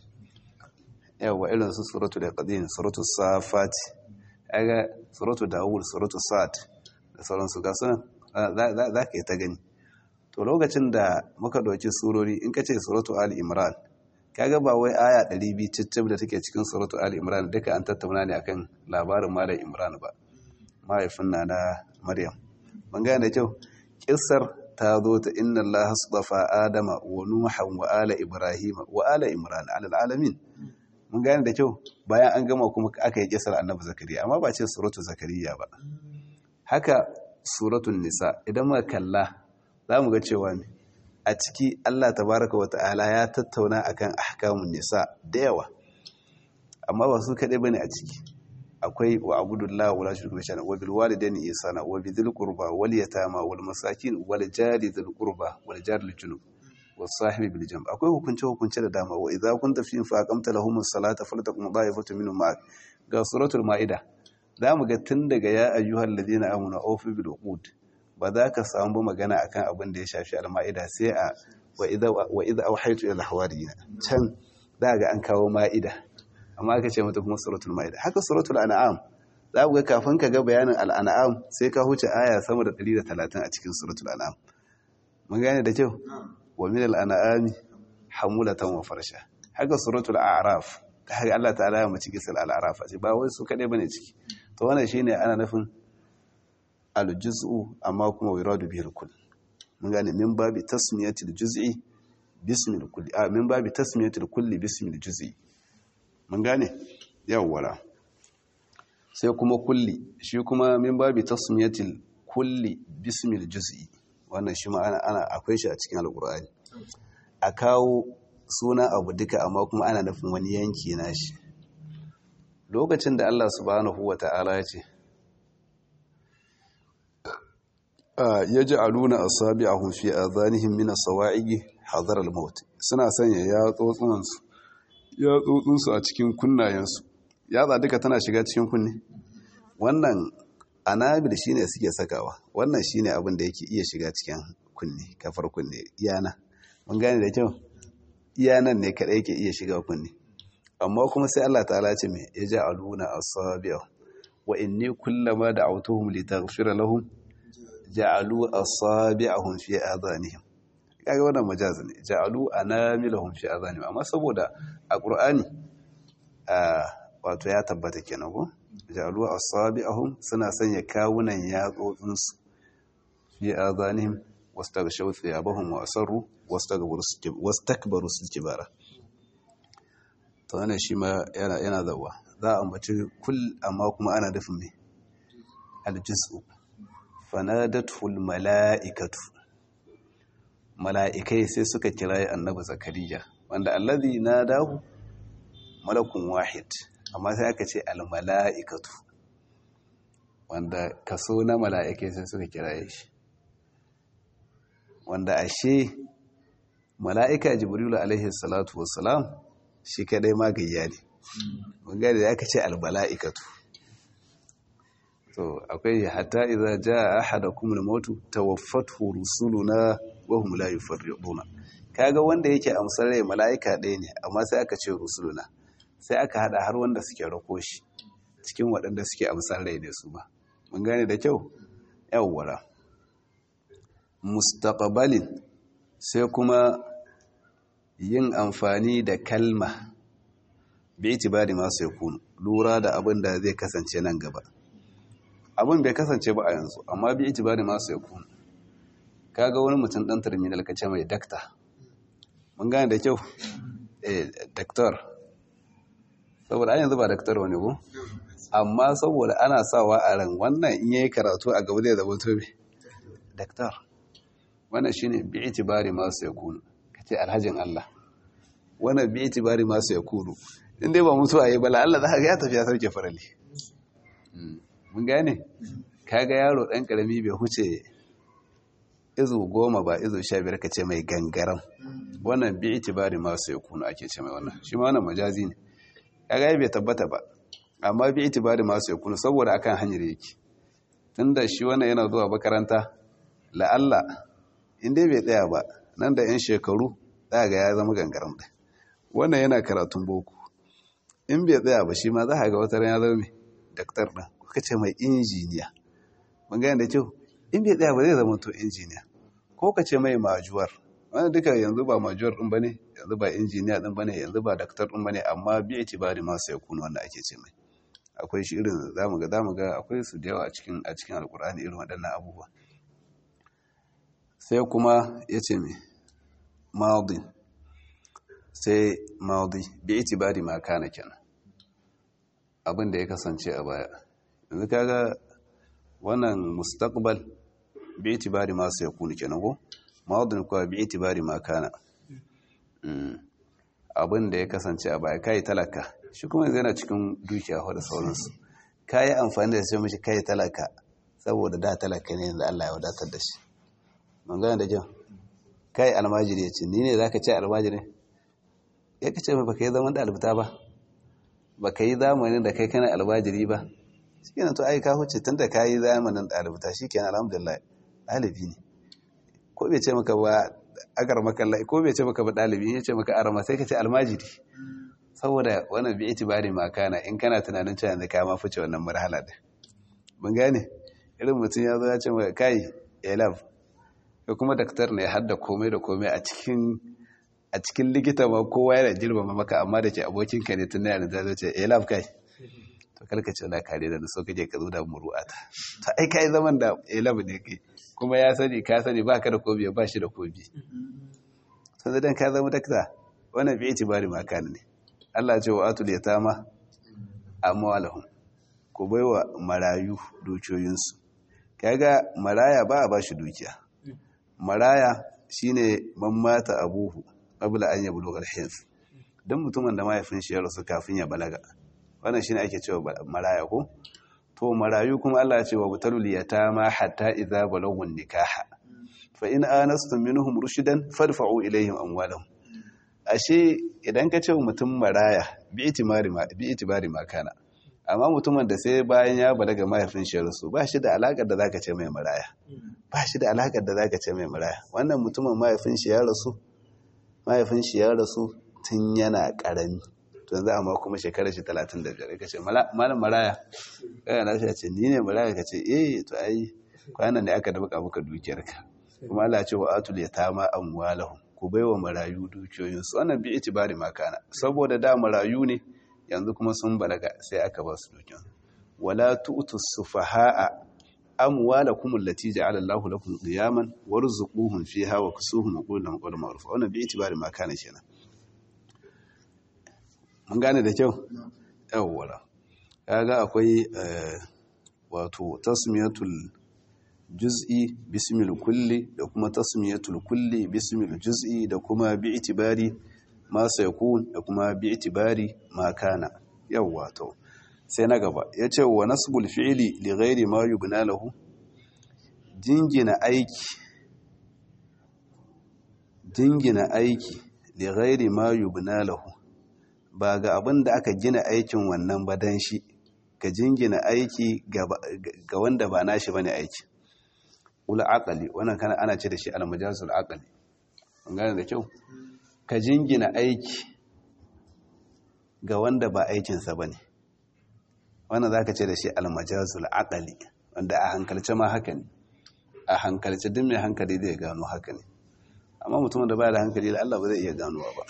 yawa irin su suratu da qadin suratu safati aga suratu dawud suratu sa'ad da sauransu ga sunan za ka yi ta gani to lokacin da muka ɗauki surori in ka ce suratu ali imran kaga ba wai aya 200 cicib da take cikin suratu ali imran duka an tattauna ne akan labarin malam imran ba mahaifin na na maryam ban gane da kyau kissar ta zo ta inna Allah asdafa Adama wa Nuhan wa ala Ibrahim wa ala Imran ala alamin mun gane da kyau bayan an gama kuma aka yi kisar Annabi Zakariya amma ba ce suratu Zakariya ba haka suratul Nisa idan muka kalla zamu ga cewa ne a ciki Allah tabaraka wa ta'ala ya tattauna akan ahkamun nisa da yawa amma ba su kadai bane a ciki akwai wa abudullah wala shirku bihi wa bil walidaini ihsana wa bidhil qurba wal yatama wal masakin wal jari dhil qurba wal jari lil junub was sahibi bil jamb akwai hukunce hukunce da dama wa idza kunta fi fa aqamta lahum as-salata faltaqum da'ifatu minhum ma'ak ga suratul maida zamu ga tun daga ya ayyuhal ladina amanu awfu bil uqud ba za ka samu magana akan abin da ya shafi al-maida sai a wa idza wa idza awhaytu ila al-hawariyina can za ga an kawo ma'ida amma aka ce mata kuma suratul ma'ida haka suratul an'am za ku ga kafin ka ga bayanin al'an'am sai ka huce aya sama da 130 a cikin suratul an'am mun gane da kyau wa min al'an'ami hamulatan wa farsha haka suratul a'raf haka Allah ta'ala ya mace kisal al'araf ce ba wai su kadai bane ciki to wannan shine ana nufin al-juz'u amma kuma wiradu bihi al-kull mun gane min babi tasmiyatil juz'i bismil kulli a min babi tasmiyatil kulli bismil juz'i mun gane yawwara sai kuma kulli shi kuma min babi tasmiyatil kulli bismil juz'i wannan shi ma ana, ana akwai shi a cikin alqur'ani a kawo suna abu duka amma kuma ana nufin wani yanki na shi lokacin da Allah subhanahu wata'ala ya ce ya ji aluna asabi'ahum fi adhanihim min as-sawa'iqi hadar al-maut suna sanya ya tsotsunansu ya tsotsinsu a cikin kunnayensu yatsa duka tana shiga cikin kunne wannan anabil shine suke sakawa wannan shine abin da yake iya shiga cikin kunne kafar kunne iyana mun gane da kyau iyanan ne kadai yake iya shiga kunne amma kuma sai Allah ta'ala ce me yaj'aluna asabi'a wa inni kullama da'awtuhum litaghfira lahum ja'alu asabi'ahum fi adhanihim kaga wannan majaz ne ja'alu anamilahum fi adhanihim amma saboda a qur'ani wato ya tabbata kenan ko ja'alu asabi'ahum suna sanya kawunan yatsotsin su fi adhanihim wastaghshaw thiyabahum wa asarru wastakbaru istikbara to wannan shi ma yana yana zawa za a ambaci kul amma kuma ana dafin me aljiz'u fanadatul mala'ikatu mala'ikai sai suka kirayi annabi zakariya wanda allazi nadahu malakun wahid amma sai aka ce almala'ikatu wanda kaso na mala'ikai sai suka kiraye shi wanda ashe mala'ika jibrilu alaihi salatu wassalam shi kadai magayya ne mun gane da aka ce almala'ikatu to akwai hatta idza jaa ahadakum al-maut tawaffathu rusuluna wa hum la yufarriduna kaga wanda yake amsar rai malaika ɗaya ne amma sai aka ce rusuluna sai aka hada har wanda suke rako shi cikin waɗanda suke amsar rai ne su ba mun gane da kyau yawwara mustaqbalin sai kuma yin amfani da kalma bi itibari ma sai kunu lura da abin da zai kasance nan gaba abin bai kasance ba a yanzu amma bi itibari masu ya kunu kaga wani mutum dan terminal ka ce mai dakta mun gane da kyau eh daktar saboda an yanzu ba daktar wani ko amma saboda ana sawa a ran wannan in yayi karatu a gaba zai zama tobe daktar wannan shine bi itibari masu ya kunu kace alhajin Allah wannan bi itibari masu ya kunu in dai ba mutu a yi bala Allah za ka ya tafi ya sauke farali mun gane kaga yaro ɗan ƙarami bai huce izu goma ba izu sha biyar ka ce mai gangaram wannan bi itibari masu ya kuna ake ce mai wannan shi ma wannan majazi ne kaga bai tabbata ba amma bi itibari masu ya kuna saboda akan hanyar yake tunda shi wannan yana zuwa makaranta la'alla in dai bai tsaya ba nan da yan shekaru za ga ya zama gangaram ɗin wannan yana karatun boko in bai tsaya ba shi ma za ga wata ran ya zama mai daktar ɗin kuka ce mai injiniya mun gane da kyau in bai tsaya ba zai zama to injiniya ko ka ce mai majuwar wani duka yanzu ba majuwar ɗin ba ne yanzu ba injiniya ɗin ba ne yanzu ba daktar ɗin ba ne amma bi iti ba da masu ya kuna wanda ake ce mai akwai shi irin zamu ga zamu ga akwai su da yawa a cikin a cikin alkur'ani irin waɗannan abubuwa sai kuma ya ce mai maudin sai maudi bi itibari ma kana kenan abin da ya kasance a baya yanzu kaga wannan mustaqbal bi itibari ma sai kunu kenan ko maudin kuwa bi itibari ma kana abin da ya kasance a baya kai talaka shi kuma yanzu yana cikin dukiya da sauransu kai amfani da sai mishi kai talaka saboda da talaka ne yanzu Allah ya wadatar da shi mun gane da kyau kai almajiri ya ce ni ne zaka ce almajiri ya kace mai baka yi zaman ɗalibta ba baka yi zamanin da kai kana albajiri ba shi kenan to ai ka huce tun da ka yi zamanin ɗalibta shi kenan alhamdulillah ɗalibi ne ko bai ce maka ba agar makalla ko bai ce maka ba ɗalibi ya ce maka arama sai ka ce almajiri saboda wannan bi itibari ma kana in kana tunanin cewa yanzu ka ma fice wannan marhala din mun gane irin mutum ya zo ya ce maka kai elab ko kuma daktar ne har da komai da komai a cikin a cikin likita ma kowa yana girmama maka amma da ke abokinka ne tun yana da ce eh lab kai to kalka ce na kare da so kaje ka zo da muru'ata to ai kai zaman da eh lab ne kai kuma ya sani ka sani baka da kobi ba shi da kobi to dan ka zama dakta wannan bi itibari ma kana ne Allah ce wa atul yatama amwalahum ku baiwa marayu dukiyoyinsu kaga maraya ba a bashi dukiya maraya shine man mata abuhu qabla an yablugha al-hins dan mutumin da mahaifin shi ya rasu kafin ya balaga wannan shine ake cewa maraya ko to marayu kuma Allah ya ce wa butalul yatama hatta idza balagu nikaha fa in anastum minhum rushdan fadfa'u ilayhim amwalahum ashe idan ka ce mutum maraya bi itibari ma bi itibari ma kana amma mutumin da sai bayan ya balaga mahaifin shi ya rasu ba shi da alakar da zaka ce mai maraya ba shi da alakar da zaka ce mai maraya wannan mutumin mahaifin shi ya rasu mahaifin shi ya rasu tun yana ƙarami to yanzu amma kuma shekarar shi 35 ka ce malam maraya kai na shi ce ni ne maraya ka ce eh to ai kwanan da aka dabaka maka dukiyarka kuma Allah ce wa atul yatama amwalahum ku baiwa marayu dukiyoyinsu wannan bi itibari makana saboda da marayu ne yanzu kuma sun balaga sai aka ba su dukiyan wala tu'tu sufaha'a amwalakum allati ja'ala Allahu lakum qiyaman warzuquhum fiha wa kusuhum wa qul lahum qawlan ma'rufa wannan bi itibari makana kenan mun gane da kyau yawwa kaga akwai wato tasmiyatul juz'i bismil kulli da kuma tasmiyatul kulli bismil juz'i da kuma bi'tibari ma sayakun da kuma bi'tibari ma kana yawa to sai na gaba yace wa nasbul fi'li li ghairi ma yubna lahu jingina aiki jingina aiki li ghairi ma yubna lahu ba ga abin da aka gina aikin wannan ba dan shi ka jingina aiki ga wanda ba nashi bane aiki ula aqali wannan kana ana ce da shi al-majazul aqali kun gane da kyau ka jingina aiki ga wanda ba aikin sa bane wannan zaka ce da shi al-majazul aqali wanda a hankalce ma haka ne a hankalce duk mai hankali zai gano haka ne amma mutum da ba da hankali da Allah ba zai iya ganowa ba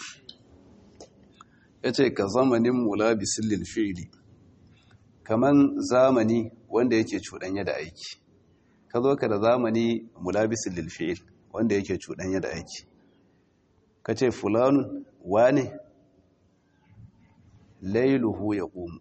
yace ka zamanin mulabisil lil fi'li kaman zamani wanda yake cuɗanya da aiki ka zo ka da zamani mulabisin lilfi'il wanda yake cuɗanya da aiki ka ce fulanun wane lailuhu ya ƙumu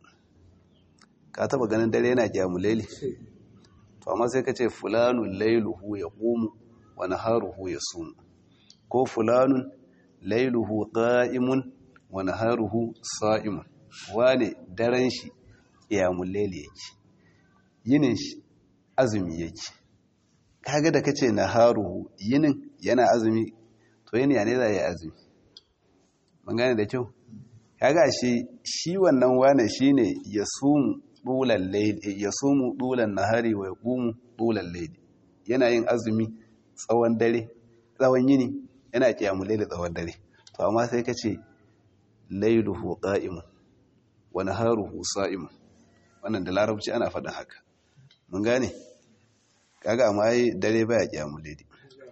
ka taba ganin dare yana kyamu laili to amma sai ka ce fulanun lailuhu ya ƙumu wani haruhu ya sumu ko fulanun lailuhu ƙa'imun wani haruhu sa'imun wane daren shi kyamu laili yake yinin shi azumi yake kaga da kace naharuhu yinin yana azumi to yini ne za ya azumi mun gane da kyau kaga shi shi wannan wane shine yasumu dulal layl yasumu dulan nahari wa yaqumu dulal layl yana yin azumi tsawon dare tsawon yini yana kiyamul layl tsawon dare to amma sai kace layluhu qa'imun wa naharuhu sa'imun wannan da larabci ana faɗin haka mun gane kaga amma yi dare baya kyamu daidai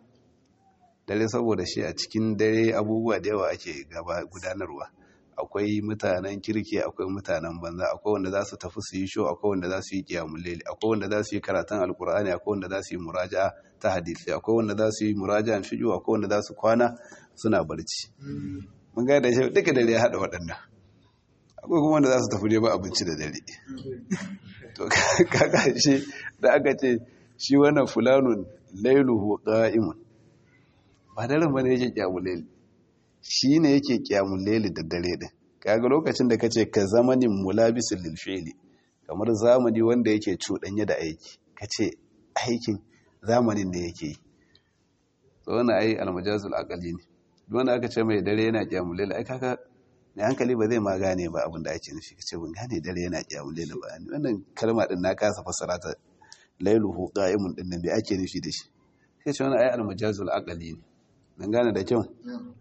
dare saboda shi a cikin dare abubuwa da yawa ake gaba gudanarwa akwai mutanen kirki akwai mutanen banza akwai wanda za su tafi su yi show akwai wanda za su yi kiyamun lele akwai wanda za su yi karatun alkur'ani akwai wanda za su yi muraja ta hadisi akwai wanda za su yi muraja fiqh akwai wanda za su kwana suna barci mun ga da shi duka dare ya hada waɗannan akwai kuma wanda za su tafi neman abinci da dare to kaga shi da aka ce shi wannan fulanun lailuhu qa'imun ba daren bane yake kiyamul layl shi ne yake kiyamul layl da dare din kaga lokacin da kace ka zamanin mulabisul lil fi'li kamar zamani wanda yake cudanye da aiki kace aikin zamanin da yake yi to wannan ai almajazul aqali ne duk wanda aka ce mai dare yana kiyamul layl ai kaga mai hankali ba zai ma gane ba abin da ake nufi kace ban gane dare yana kiyamul layl ba wannan kalma din na kasa fassara ta lailuhu qa'imun din nan bai ake nufi da shi sai ce wannan ai almajazul aqali ne dan gane da kyau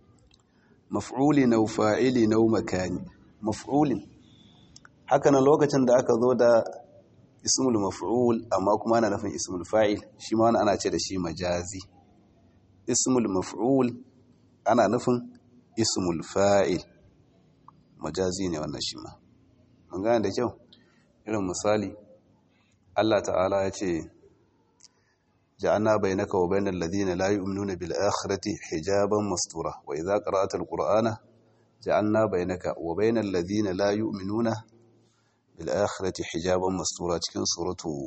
maf'uli na fa'ili na makani maf'ulin haka nan lokacin da aka zo da ismul maf'ul amma kuma ana nufin ismul fa'il shi ma ana ce da shi majazi ismul maf'ul ana nufin ismul fa'il majazi ne wannan shi ma mun gane da kyau irin misali Allah ta'ala ya ce ja'alna bainaka wa bainal ladina la yu'minuna bil akhirati hijaban mastura wa idza qara'ta al qur'ana ja'alna bainaka wa bainal ladina la yu'minuna bil akhirati hijaban mastura cikin suratu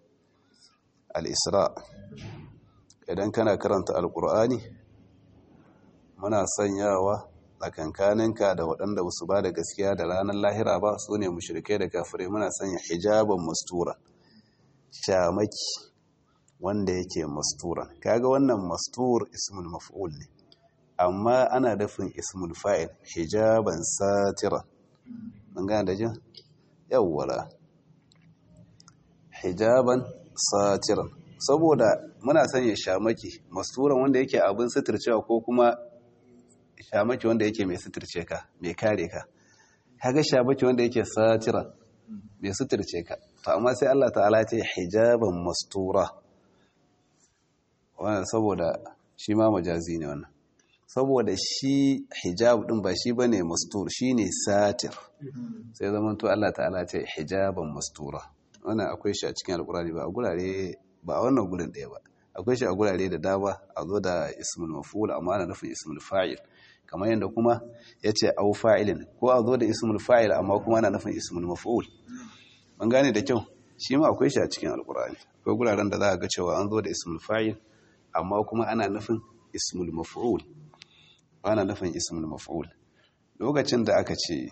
al-isra idan kana karanta al-qur'ani muna sanyawa tsakankaninka da waɗanda ba su ba da gaskiya da ranar lahira ba su ne mushrikai da kafirai muna sanya hijaban mastura shamaki wanda yake masturan kaga wannan mastur ismul maf'ul ne amma ana dafin ismul fa'il hijaban satira mun gane da jin yawwala hijaban satira saboda muna sanya shamaki masturan wanda yake abin suturcewa ko kuma shamaki wanda yake mai suturce ka mai kare ka kaga shamaki wanda yake satira bai suturce ka to amma sai Allah ta'ala ce hijaban mastura wannan saboda shi ma majazi ne wannan saboda shi hijab din ba shi bane mastur shine satir sai zaman to Allah ta'ala ce hijaban mastura wannan akwai shi a cikin alkurani ba a gurare ba a wannan gurin ɗaya ba akwai shi a gurare da dama a zo da ismul maf'ul amma ana nufin ismul fa'il kamar yadda kuma ya ce au fa'ilin ko a zo da ismul fa'il amma kuma ana nufin ismul maf'ul man gane da kyau shi ma akwai shi a cikin alkurani akwai guraren da za a ga cewa an zo da ismul fa'il amma kuma ana nufin ismul maf'ul ana nufin ismul maf'ul lokacin da aka ce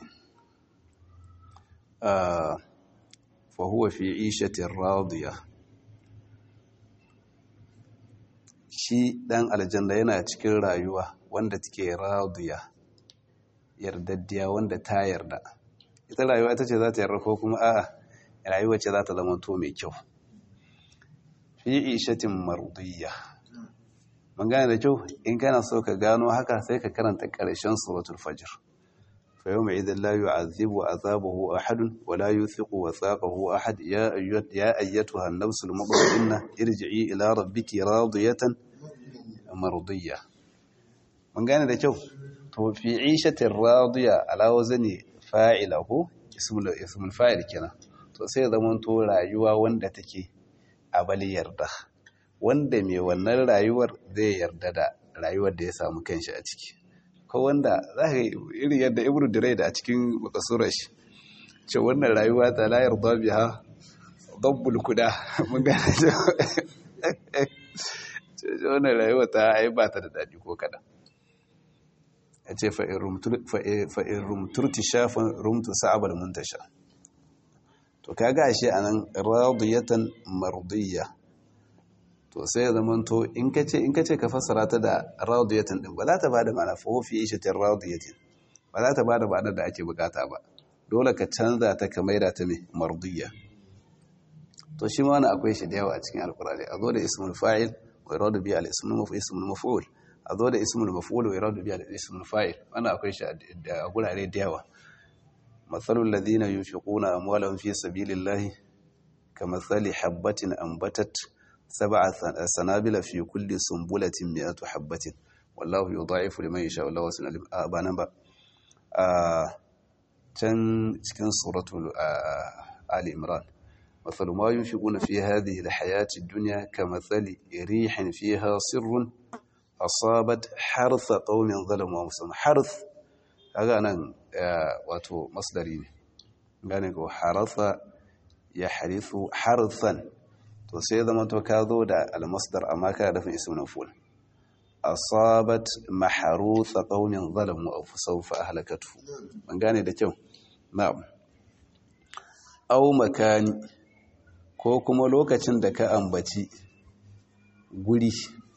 fa huwa fi ishatin radiya shi dan aljanna yana cikin rayuwa wanda take radiya yardaddiya wanda ta yarda ita rayuwa ita ce za ta yarda ko kuma a'a rayuwa ce za ta zama to mai kyau fi ishatin mardiya mun gane da kyau in kana so ka gano haka sai ka karanta ƙarshen suratul fajr fa yawma idhal la yu'adhibu azabahu ahad wa la yuthiqu wathaqahu ahad ya ayyat ya ayyatuha an-nafsul mutma'inna irji'i ila rabbiki radiyatan mardiyya mun gane da kyau to fi 'ishatin radiya ala wazni fa'ilahu ismul ismul fa'il kenan to sai zaman to rayuwa wanda take abali yarda wanda mai wannan rayuwar zai yarda da rayuwar da ya samu kanshi a ciki ko wanda za ka irin yadda ibnu dirai da a cikin makasurar shi ce wannan rayuwa ta la yarda biha dabbul kuda mun ga ce wannan rayuwa ta ai ba ta da dadi ko kada ya ce fa in rumturti shafin rumtu sa'abar muntasha to kaga ashe anan radiyatan mardiyya to sai ya zama to in ka ce in ka ce ka fassara ta da radiyatan din ba za ta bada ma'ana fa fi ishatin radiyatin ba za ta bada ma'anar da ake bukata ba dole ka canza ta ka maida ta mai mardiyya to shi ma wani akwai shi da yawa a cikin alkurani a zo da ismul fa'il wa iradu bi al-ismul maf'ul ismul maf'ul a zo da ismul maf'ul wa iradu bi al-ismul fa'il wannan akwai shi a gurare da yawa matsalul ladina yunfiquna amwalahum fi sabilillahi kamathali habatin ambatat sab'a sanabila fi kulli sumbulatin mi'atu habatin wallahu yudha'ifu liman yasha wallahu wasi'un alim ba nan ba can cikin suratul ali imran مثل ما ينفقون في هذه الحياة الدنيا كمثل ريح فيها سر أصابت حرث قوم ظلموا أنفسهم حرث هذا أنا واتو مصدري gane ko haratha ya harithu harthan to sai zama to ka zo da almasdar amma ka da ismin ful asabat maharutha qaumin zalamu aw sawfa ahlakatu ban gane da kyau na'am aw makani ko kuma lokacin da ka ambaci guri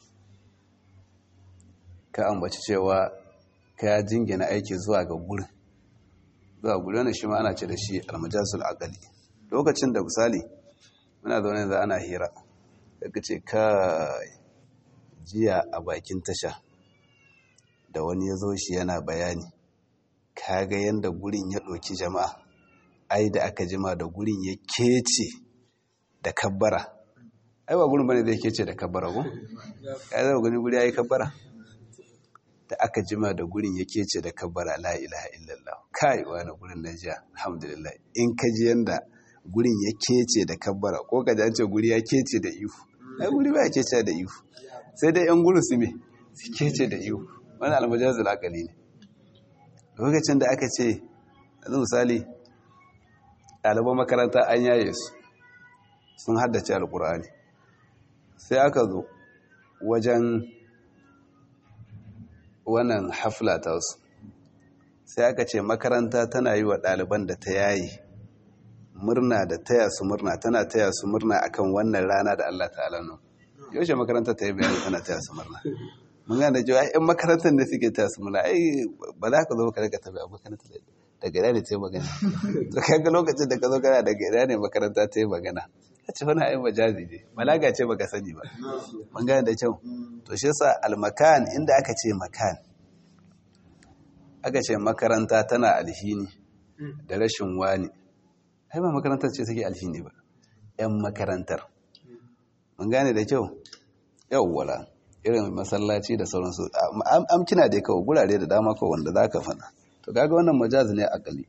ka ambaci cewa ka jingina aiki zuwa ga gurin zuwa gurin wani shi ma ana ce da shi almajazul aqali lokacin da misali muna zaune da ana hira daga ce ka jiya a bakin tasha da wani ya zo shi yana bayani ka ga yadda gurin ya ɗauki jama'a ai da aka jima da gurin ya kece da kabbara ai ba gurin bane da yake ce da kabbara ko ya zama gani guri yayi kabbara da aka jima da gurin yake ce da kabbara la ilaha illallah kai wani gurin na jiya alhamdulillah in ka ji yanda gurin ya kece da kabbara ko ka ji an ce guri ya kece da ihu ai guri ba ya kece da ihu sai dai yan gurin su me su kece da ihu wani almajazul akali ne lokacin da aka ce yanzu misali ɗaliban makaranta an yaye su sun haddace alkur'ani sai aka zo wajen wannan hafla ta wasu sai aka ce makaranta tana yi wa ɗaliban da ta yayi murna da taya su murna tana taya su murna akan wannan rana da Allah ta'ala nan yaushe makaranta ta yi bayani tana taya su murna mun gane da cewa ƴan makarantar da suke taya su murna ai ba za ka zo ka rika tabi a makaranta daga ina ne ta yi magana to kaga lokacin da ka zo kana daga ina ne makaranta ta yi magana ka ce wani ayin majazi ne balaga ce baka sani ba mun gane da kyau to shi yasa almakan inda aka ce makan aka ce makaranta tana alhini da rashin wani ai ba makarantar ce take alhini ba yan makarantar mun gane da kyau yawwala irin masallaci da sauransu amkina da kawai gurare da dama kawai wanda za ka fana to kaga wannan majazi ne akali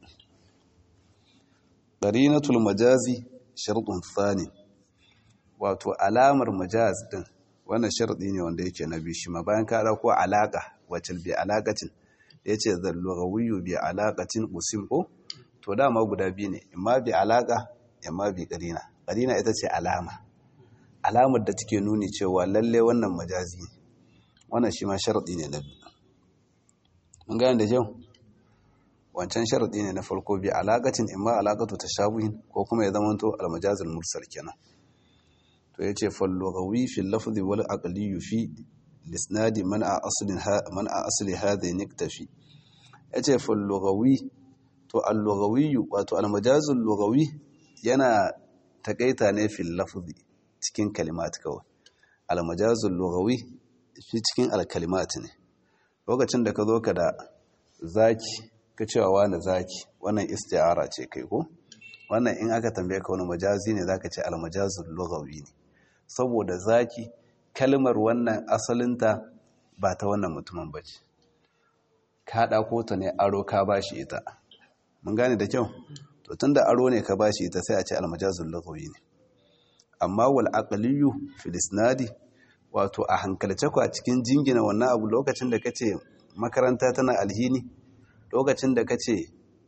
qarinatul majazi shartun thani wato alamar majaz din wannan sharadi ne wanda yake na biyu shi ma bayan ka dauko alaka wacce bi alaqatin yace zallughawiyyu bi alaqatin usim ko to dama guda biyu ne imma bi alaqa imma bi qarina qarina ita ce alama alamar da take nuni cewa lalle wannan majazi ne wannan shi ma sharadi ne na biyu mun gane da kyau wancan sharadi ne na farko bi alaqatin imma alaqatu tashabuhin ko kuma ya zamanto almajazul mursal kenan to yace fallughawi fi lafzi wal aqli fi lisnadi man a aslin man a asli hadha niktafi yace fallughawi to al-lughawi wato al-majazul lughawi yana takaita ne fi lafzi cikin kalimat kawai al-majazul lughawi fi cikin al-kalimat ne lokacin da ka zo ka da zaki ka cewa wani zaki wannan isti'ara ce kai ko wannan in aka tambaye ka wani majazi ne zaka ce al-majazul lughawi ne saboda zaki kalmar wannan asalinta ba ta wannan mutumin bace ka ɗako ta ne aro ka bashi ita mun gane da kyau to tunda aro ne ka bashi ita sai a ce al-majazul lughawi ne amma wal aqliyu fil isnadi wato a hankalce ku a cikin jingina wannan abu lokacin da kace makaranta tana alhini lokacin da kace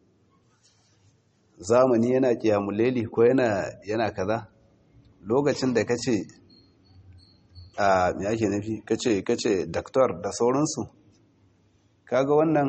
zamani yana kiyamuleli ko yana yana kaza lokacin da kace a me yake nufi kace kace doctor da sauransu kaga wannan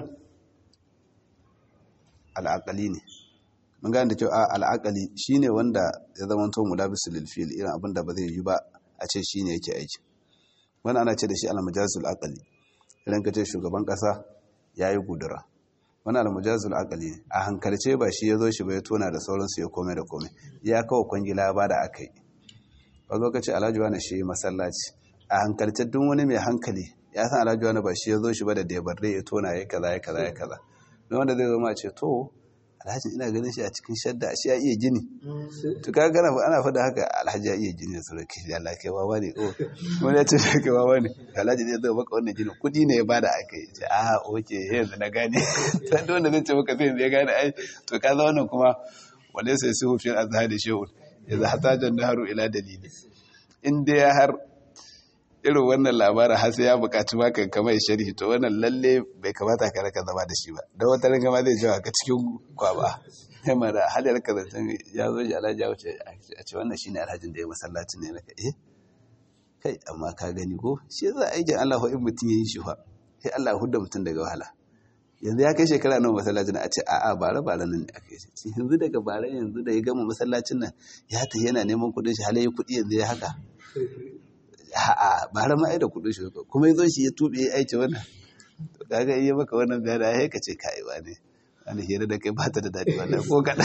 al'aqali ne mun gane da kyau a al'aqali shine wanda ya zama to mulabisul lil fi'l irin abin da ba zai yi ba a ce shine yake aiki wannan ana ce da shi al-majazul aqli idan kace shugaban kasa yayi gudura wannan al-majazul aqli a hankalce ba shi yazo shi ba ya tona da sauransu ya kome da kome ya kawo kwangila ba da akai ba ka ce alhaji wani shi masallaci a hankalce duk wani mai hankali ya san alhaji wani ba shi ya zo shi ba da debarre ya tona ya kaza ya kaza ya kaza don wanda zai zama ce to alhaji ina ganin shi a cikin shadda shi ya iya gini to ka gana ana faɗa haka alhaji ya iya gini da sauran kai da Allah kai wawa ne ko wani ya ce kai wawa ne alhaji zai zo maka wannan gini kudi ne ya bada aka yi ce a oke yanzu na gane sai wanda zai ce maka sai yanzu ya gane ai to ka zama wannan kuma wale sai su hufin azhari shehun yanzu hatajen naharu ila dalili in dai har irin wannan labarin har sai ya bukaci maka kamar sharhi to wannan lalle bai kamata ka raka zama da shi ba don wata ranka ma zai jawa ka cikin kwaba sai mara halar ka zancen ya zo ji alhaji ya wuce a ce wannan shine alhajin da ya masallacin ne naka eh kai amma ka gani ko shi za a aikin Allah in mutum ya yi shi fa sai Allah ya hudda mutum daga wahala yanzu ya kai shekara nawa masallacin a ce a'a bara bara nan ne aka yi shi yanzu daga bara yanzu da ya gama masallacin nan ya ta yana neman kudin shi halaye kudi yanzu ya haka a'a bara ma ai da kudin shi kuma yazo shi ya tube ya aice wannan to kaga iya maka wannan bayani ai ka ce kai wa ne wani hira da kai ba ta da dadi wannan ko kada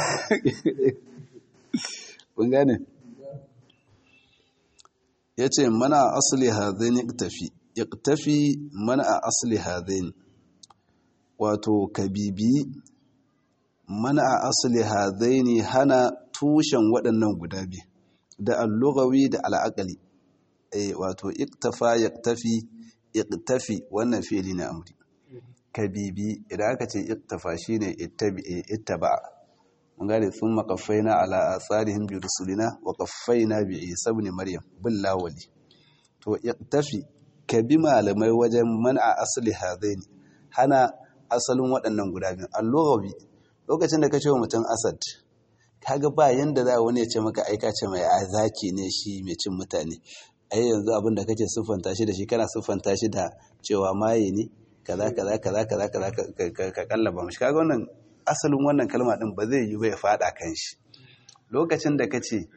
kun gane yace mana asli hadaini iktafi iktafi mana a asli hadaini wato kabibi mana a asali hadaini hana tushen waɗannan guda biyu da allugawi da al'akali eh wato iktafa yaktafi iktafi wannan fi'ili na amri kabibi idan aka ce iktafa shine ittaba mun gane sun makaffaina ala asarihim bi rusulina wa kaffaina bi isa ibn maryam bil lawali to iktafi kabi malamai wajen man a asali hadaini hana asalin waɗannan guda biyu allogawi lokacin da ka ce wa mutum asad kaga ba yanda za wani ya ce maka aika ce mai zaki ne shi mai cin mutane ai yanzu abin da kake siffanta shi da shi kana siffanta shi da cewa maye ne kaza kaza kaza kaza kaza ka kallaba mashi kaga wannan asalin wannan kalma din ba zai yi ba ya fada kan shi lokacin da ka ce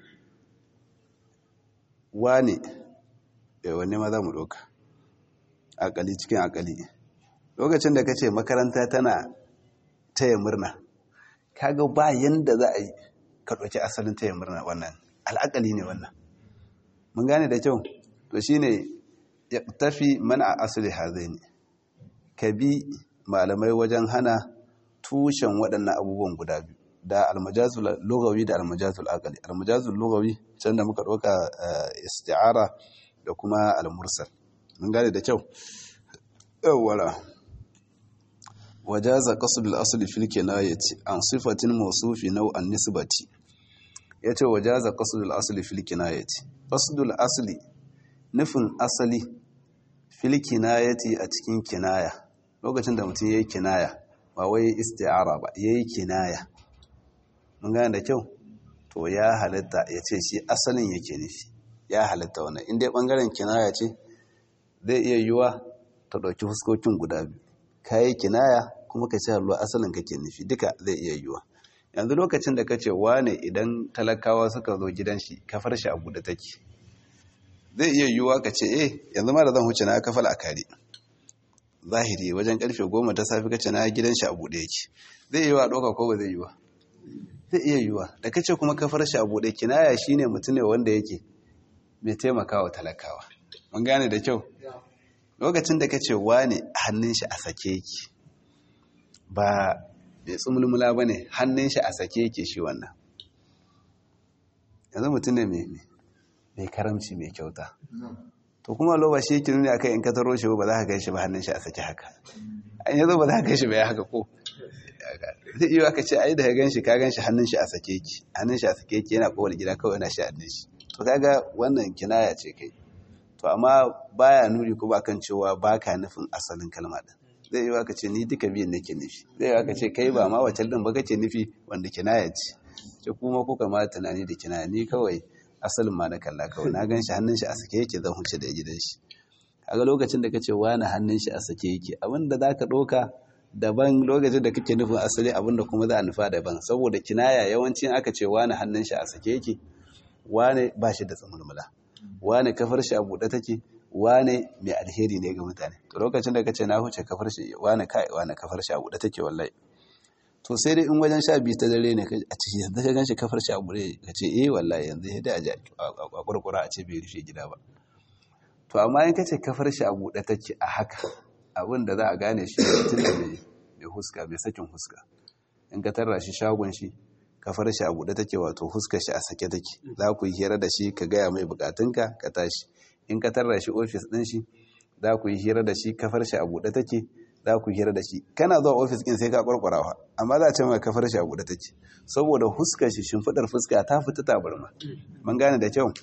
wane wanne ma za mu ɗauka akali cikin akali lokacin da ka ce makaranta tana taya murna kaga ba yanda za a yi ka ɗauki asalin taya murna wannan al'akali ne wannan mun gane da kyau to shine ya tafi mana a asali hazai ne ka bi malamai wajen hana tushen waɗannan abubuwan guda biyu da almajazul lugawi da almajazul aqli almajazul lugawi can da muka ɗauka isti'ara da kuma almursal mun gane da kyau yawwala wajaza qasdul asli fil kinayati an sifatin mawsufi naw an nisbati yace wajaza qasdul asli fil kinayati qasdul asli nufin asali fil kinayati a cikin kinaya lokacin da mutum yayi kinaya ba wai isti'ara ba yayi kinaya mun gane da kyau to ya halatta yace shi asalin yake nufi ya halatta wannan in dai bangaren kinaya ce zai iya yiwa ta ɗauki fuskokin guda biyu kayi kinaya kuma ka ce halwa asalin kake nufi duka zai iya yiwa yanzu lokacin da ka ce wane idan talakawa suka zo gidan shi kafar shi a buɗe take zai iya yiwa ka ce eh yanzu ma da zan huce na kafal a kare zahiri wajen karfe goma ta safi kace na gidan shi a buɗe yake zai iya yiwa ɗauka ko ba zai yiwa zai iya yiwa da kace kuma kafar shi a buɗe kinaya shine mutum ne wanda yake mai taimakawa talakawa mun gane da kyau lokacin da ka ce wane hannun shi a sake yake ba mai tsumulmula ba ne hannun shi a sake yake shi wannan yanzu mutum ne mai karamci mai kyauta to kuma loba shi yake nuni akan in ka taro shi ba za ka gan shi ba hannun shi a sake haka an yanzu ba za ka gan shi ba ya haka ko zai iya ka ce ai da ka gan shi ka gan shi hannun shi a sake yake hannun shi a sake yake yana kowar gida kawai yana shi hannun shi to kaga wannan kinaya ce kai to amma baya nuni ko ba kan cewa baka nufin asalin kalma din zai yi ka ce ni duka biyan nake nufi zai yi ka ce kai ba ma wacce din ba kace nufi wanda kinaya ce ce kuma kuka ma tunani da kinaya ni kawai asalin ma na kalla kawai na gan shi hannun shi a sake yake zan huce da gidan shi kaga lokacin da kace wani hannun shi a sake yake abin da zaka ɗauka daban lokacin da kake nufin asali abin da kuma za a nufa daban saboda kinaya yawancin aka ce wani hannun shi a sake yake wane ba shi da tsamulmula wane kafar shi a buɗe take wane mai alheri ne ga mutane to lokacin da kace na huce kafar shi wane kai wane kafar shi a buɗe take wallahi to sai dai in wajen sha biyu ta dare ne a ciki yanzu ka ganshi kafar shi a buɗe ka ce eh wallahi yanzu sai dai a ji a kurkura a ce bai rufe gida ba to amma in kace kafar shi a buɗe take a haka abin da za a gane shi mutum da mai huska mai sakin huska in ka tarra shi shagon shi kafar shi a buɗe take wato huskar shi a sake take za ku yi hira da shi ka gaya mai bukatunka ka tashi in ka tarra shi ofis ɗin shi za ku yi hira da shi kafar shi a buɗe take za ku hira da shi kana zuwa ofis ɗin sai ka kwarkwarawa amma za a ce mai kafar shi a buɗe take saboda huskar shi shimfiɗar fuska ta fita tabarma mun gane da kyau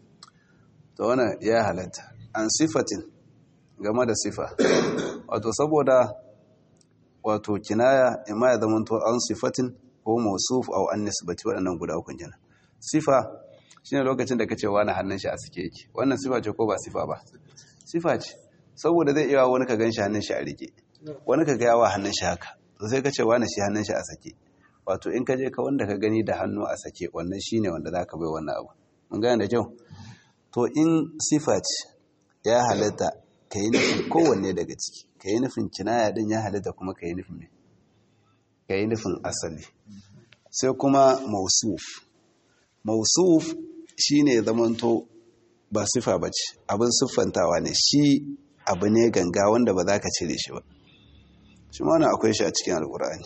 to wannan ya halatta an sifatin game da sifa wato saboda wato kinaya imma ya zama to an sifatin ko mausuf au an nisbati waɗannan guda uku kenan sifa shine lokacin da kace wani hannun shi a sike yake wannan sifa ce ko ba sifa ba sifa ce saboda zai iya wani ka ganshi hannun shi a rike wani ka ga yawa hannun shi haka to sai kace wani shi hannun shi a sake wato in ka je ka wanda ka gani da hannu a sake wannan shine wanda zaka bai wannan abu mun gane da kyau to in sifa ce ya halatta ka yi nufin kowanne daga ciki ka yi nufin kinaya din ya halatta kuma ka yi nufin me ka yi nufin asali sai kuma mausuf mausuf shi ne zamanto ba sifa ba ce abin siffantawa ne shi abu ne ganga wanda ba za ka cire shi ba shi ma akwai shi a cikin alkur'ani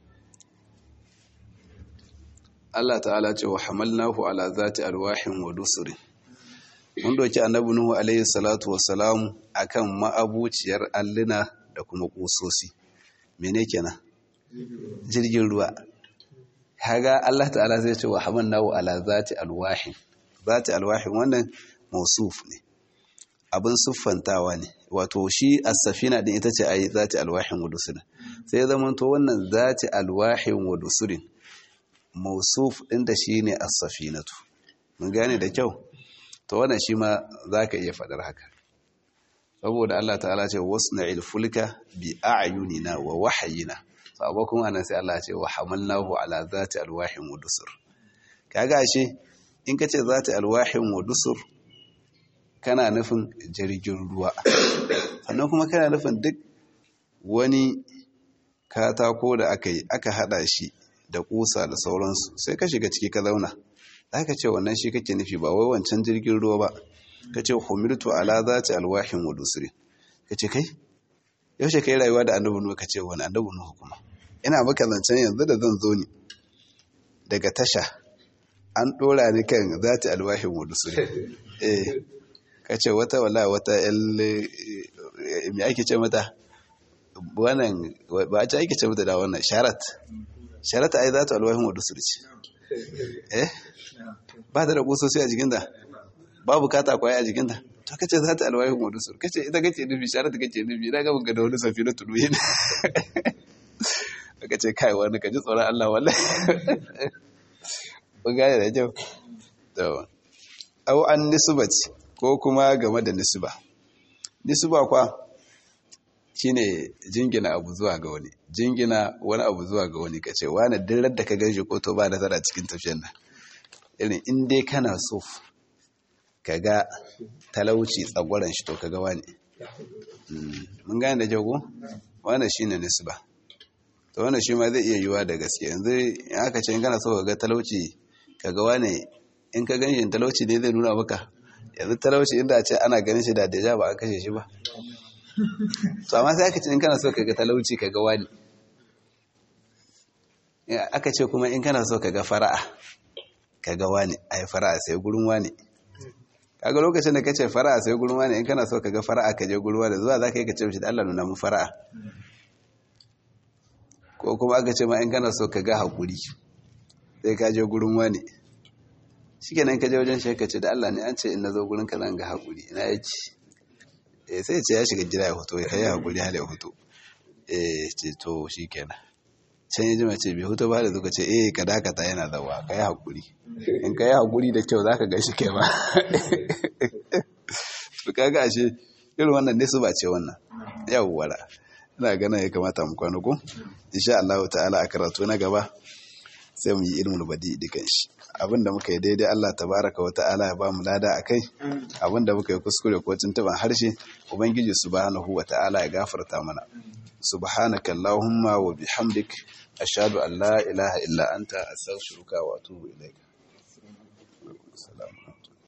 Allah ta'ala ce wa hamalnahu ala zati alwahin wa dusurin mun doki annabi nuhu alayhi salatu wassalam akan ma'abuciyar alluna da kuma kusosi mene kenan jirgin ruwa kaga Allah ta'ala zai ce wa hamannahu ala zati alwahin zati alwahin wannan mausuf ne abin siffantawa ne wato shi as-safina din ita ce ayi zati alwahin wa dusurin sai zaman to wannan zati alwahin wa dusurin mausuf din da shine as-safinatu mun gane da kyau to wannan shi ma zaka iya fadar haka saboda Allah ta'ala ce wasna'il fulka bi a'yunina wa wahyina sabo kuma anan sai Allah ce wa hamalnahu ala zati alwahin wa dusur kaga ashe in kace zati alwahin wa dusur kana nufin jirgin ruwa sannan kuma kana nufin duk wani katako da aka yi aka hada shi da kusa da sauransu sai ka shiga ciki ka zauna aka ce wannan shi kake nufi ba wai wancan jirgin ruwa ba ka ce humirtu ala zati alwahin wa dusri ka ce kai yaushe kai rayuwa da annabi nuhu ka ce wani annabi nuhu kuma ina maka zancen yanzu da zan zo ni daga tasha an ɗora ni kan za ta alwahin wadu su eh kace wata wala wata yan me ake ce mata wannan ba a ake ce mata da wannan sharat sharat ai za ta alwahin wadu su ce eh ba ta da kusosi a jikinta ba bukata kwaye a jikinta to kace za ta alwahin wadu su kace ita kace nufi sharat kace nufi ina ga ga da wani safi na tudu yin kace kai wani ka ji tsoron Allah wallahi kun gane da kyau to au an nisbati ko kuma game da nisba nisba kwa shine jingina abu zuwa ga wani jingina wani abu zuwa ga wani kace wani dirar da ka ganshi ko to ba nasara cikin tafiyar nan irin in dai kana so kaga talauci tsagwaran shi to kaga wani mun gane da jago wannan shine nisba to wannan shi ma zai iya yiwa da gaske yanzu in aka ce in kana so kaga talauci kaga wani in ka ganshi talauci ne zai nuna maka yanzu talauci inda a ce ana ganin shi da deja ba an kashe shi ba to amma sai aka ce in kana so kaga talauci kaga wani aka ce kuma in kana so kaga fara'a kaga wani ai fara'a sai gurin wani kaga lokacin da kace fara'a sai gurin wani in kana so kaga fara'a ka je gurin wani zuwa zaka yi ka ce mishi da Allah nuna mu fara'a ko kuma aka ce ma in kana so kaga hakuri sai ka je gurin wani shikenan ka je wajen shi ka ce da Allah ne an ce in nazo gurin ka zan ga hakuri ina yake eh sai ce ya shiga gida ya hoto ya kai hakuri hal ya hoto eh ce to shikenan can ya jima ce bai hoto ba da zuka ce eh ka dakata yana zawa ka yi hakuri in ka yi hakuri da kyau zaka ga shi kai ba to kaga ashe irin wannan ne su ba ce wannan yawwa ina ganin ya kamata mu kwana ko insha Allah ta'ala a karatu na gaba sai mu yi ilmul badi dukan shi abinda muka yi daidai Allah tabaraka wa ta'ala ya ba mu lada akai abinda muka yi kuskure ko tuntuban harshe ubangiji subhanahu wa ta'ala ya gafarta mana subhanaka allahumma wa bihamdik ashhadu an la ilaha illa anta astaghfiruka wa atubu ilaik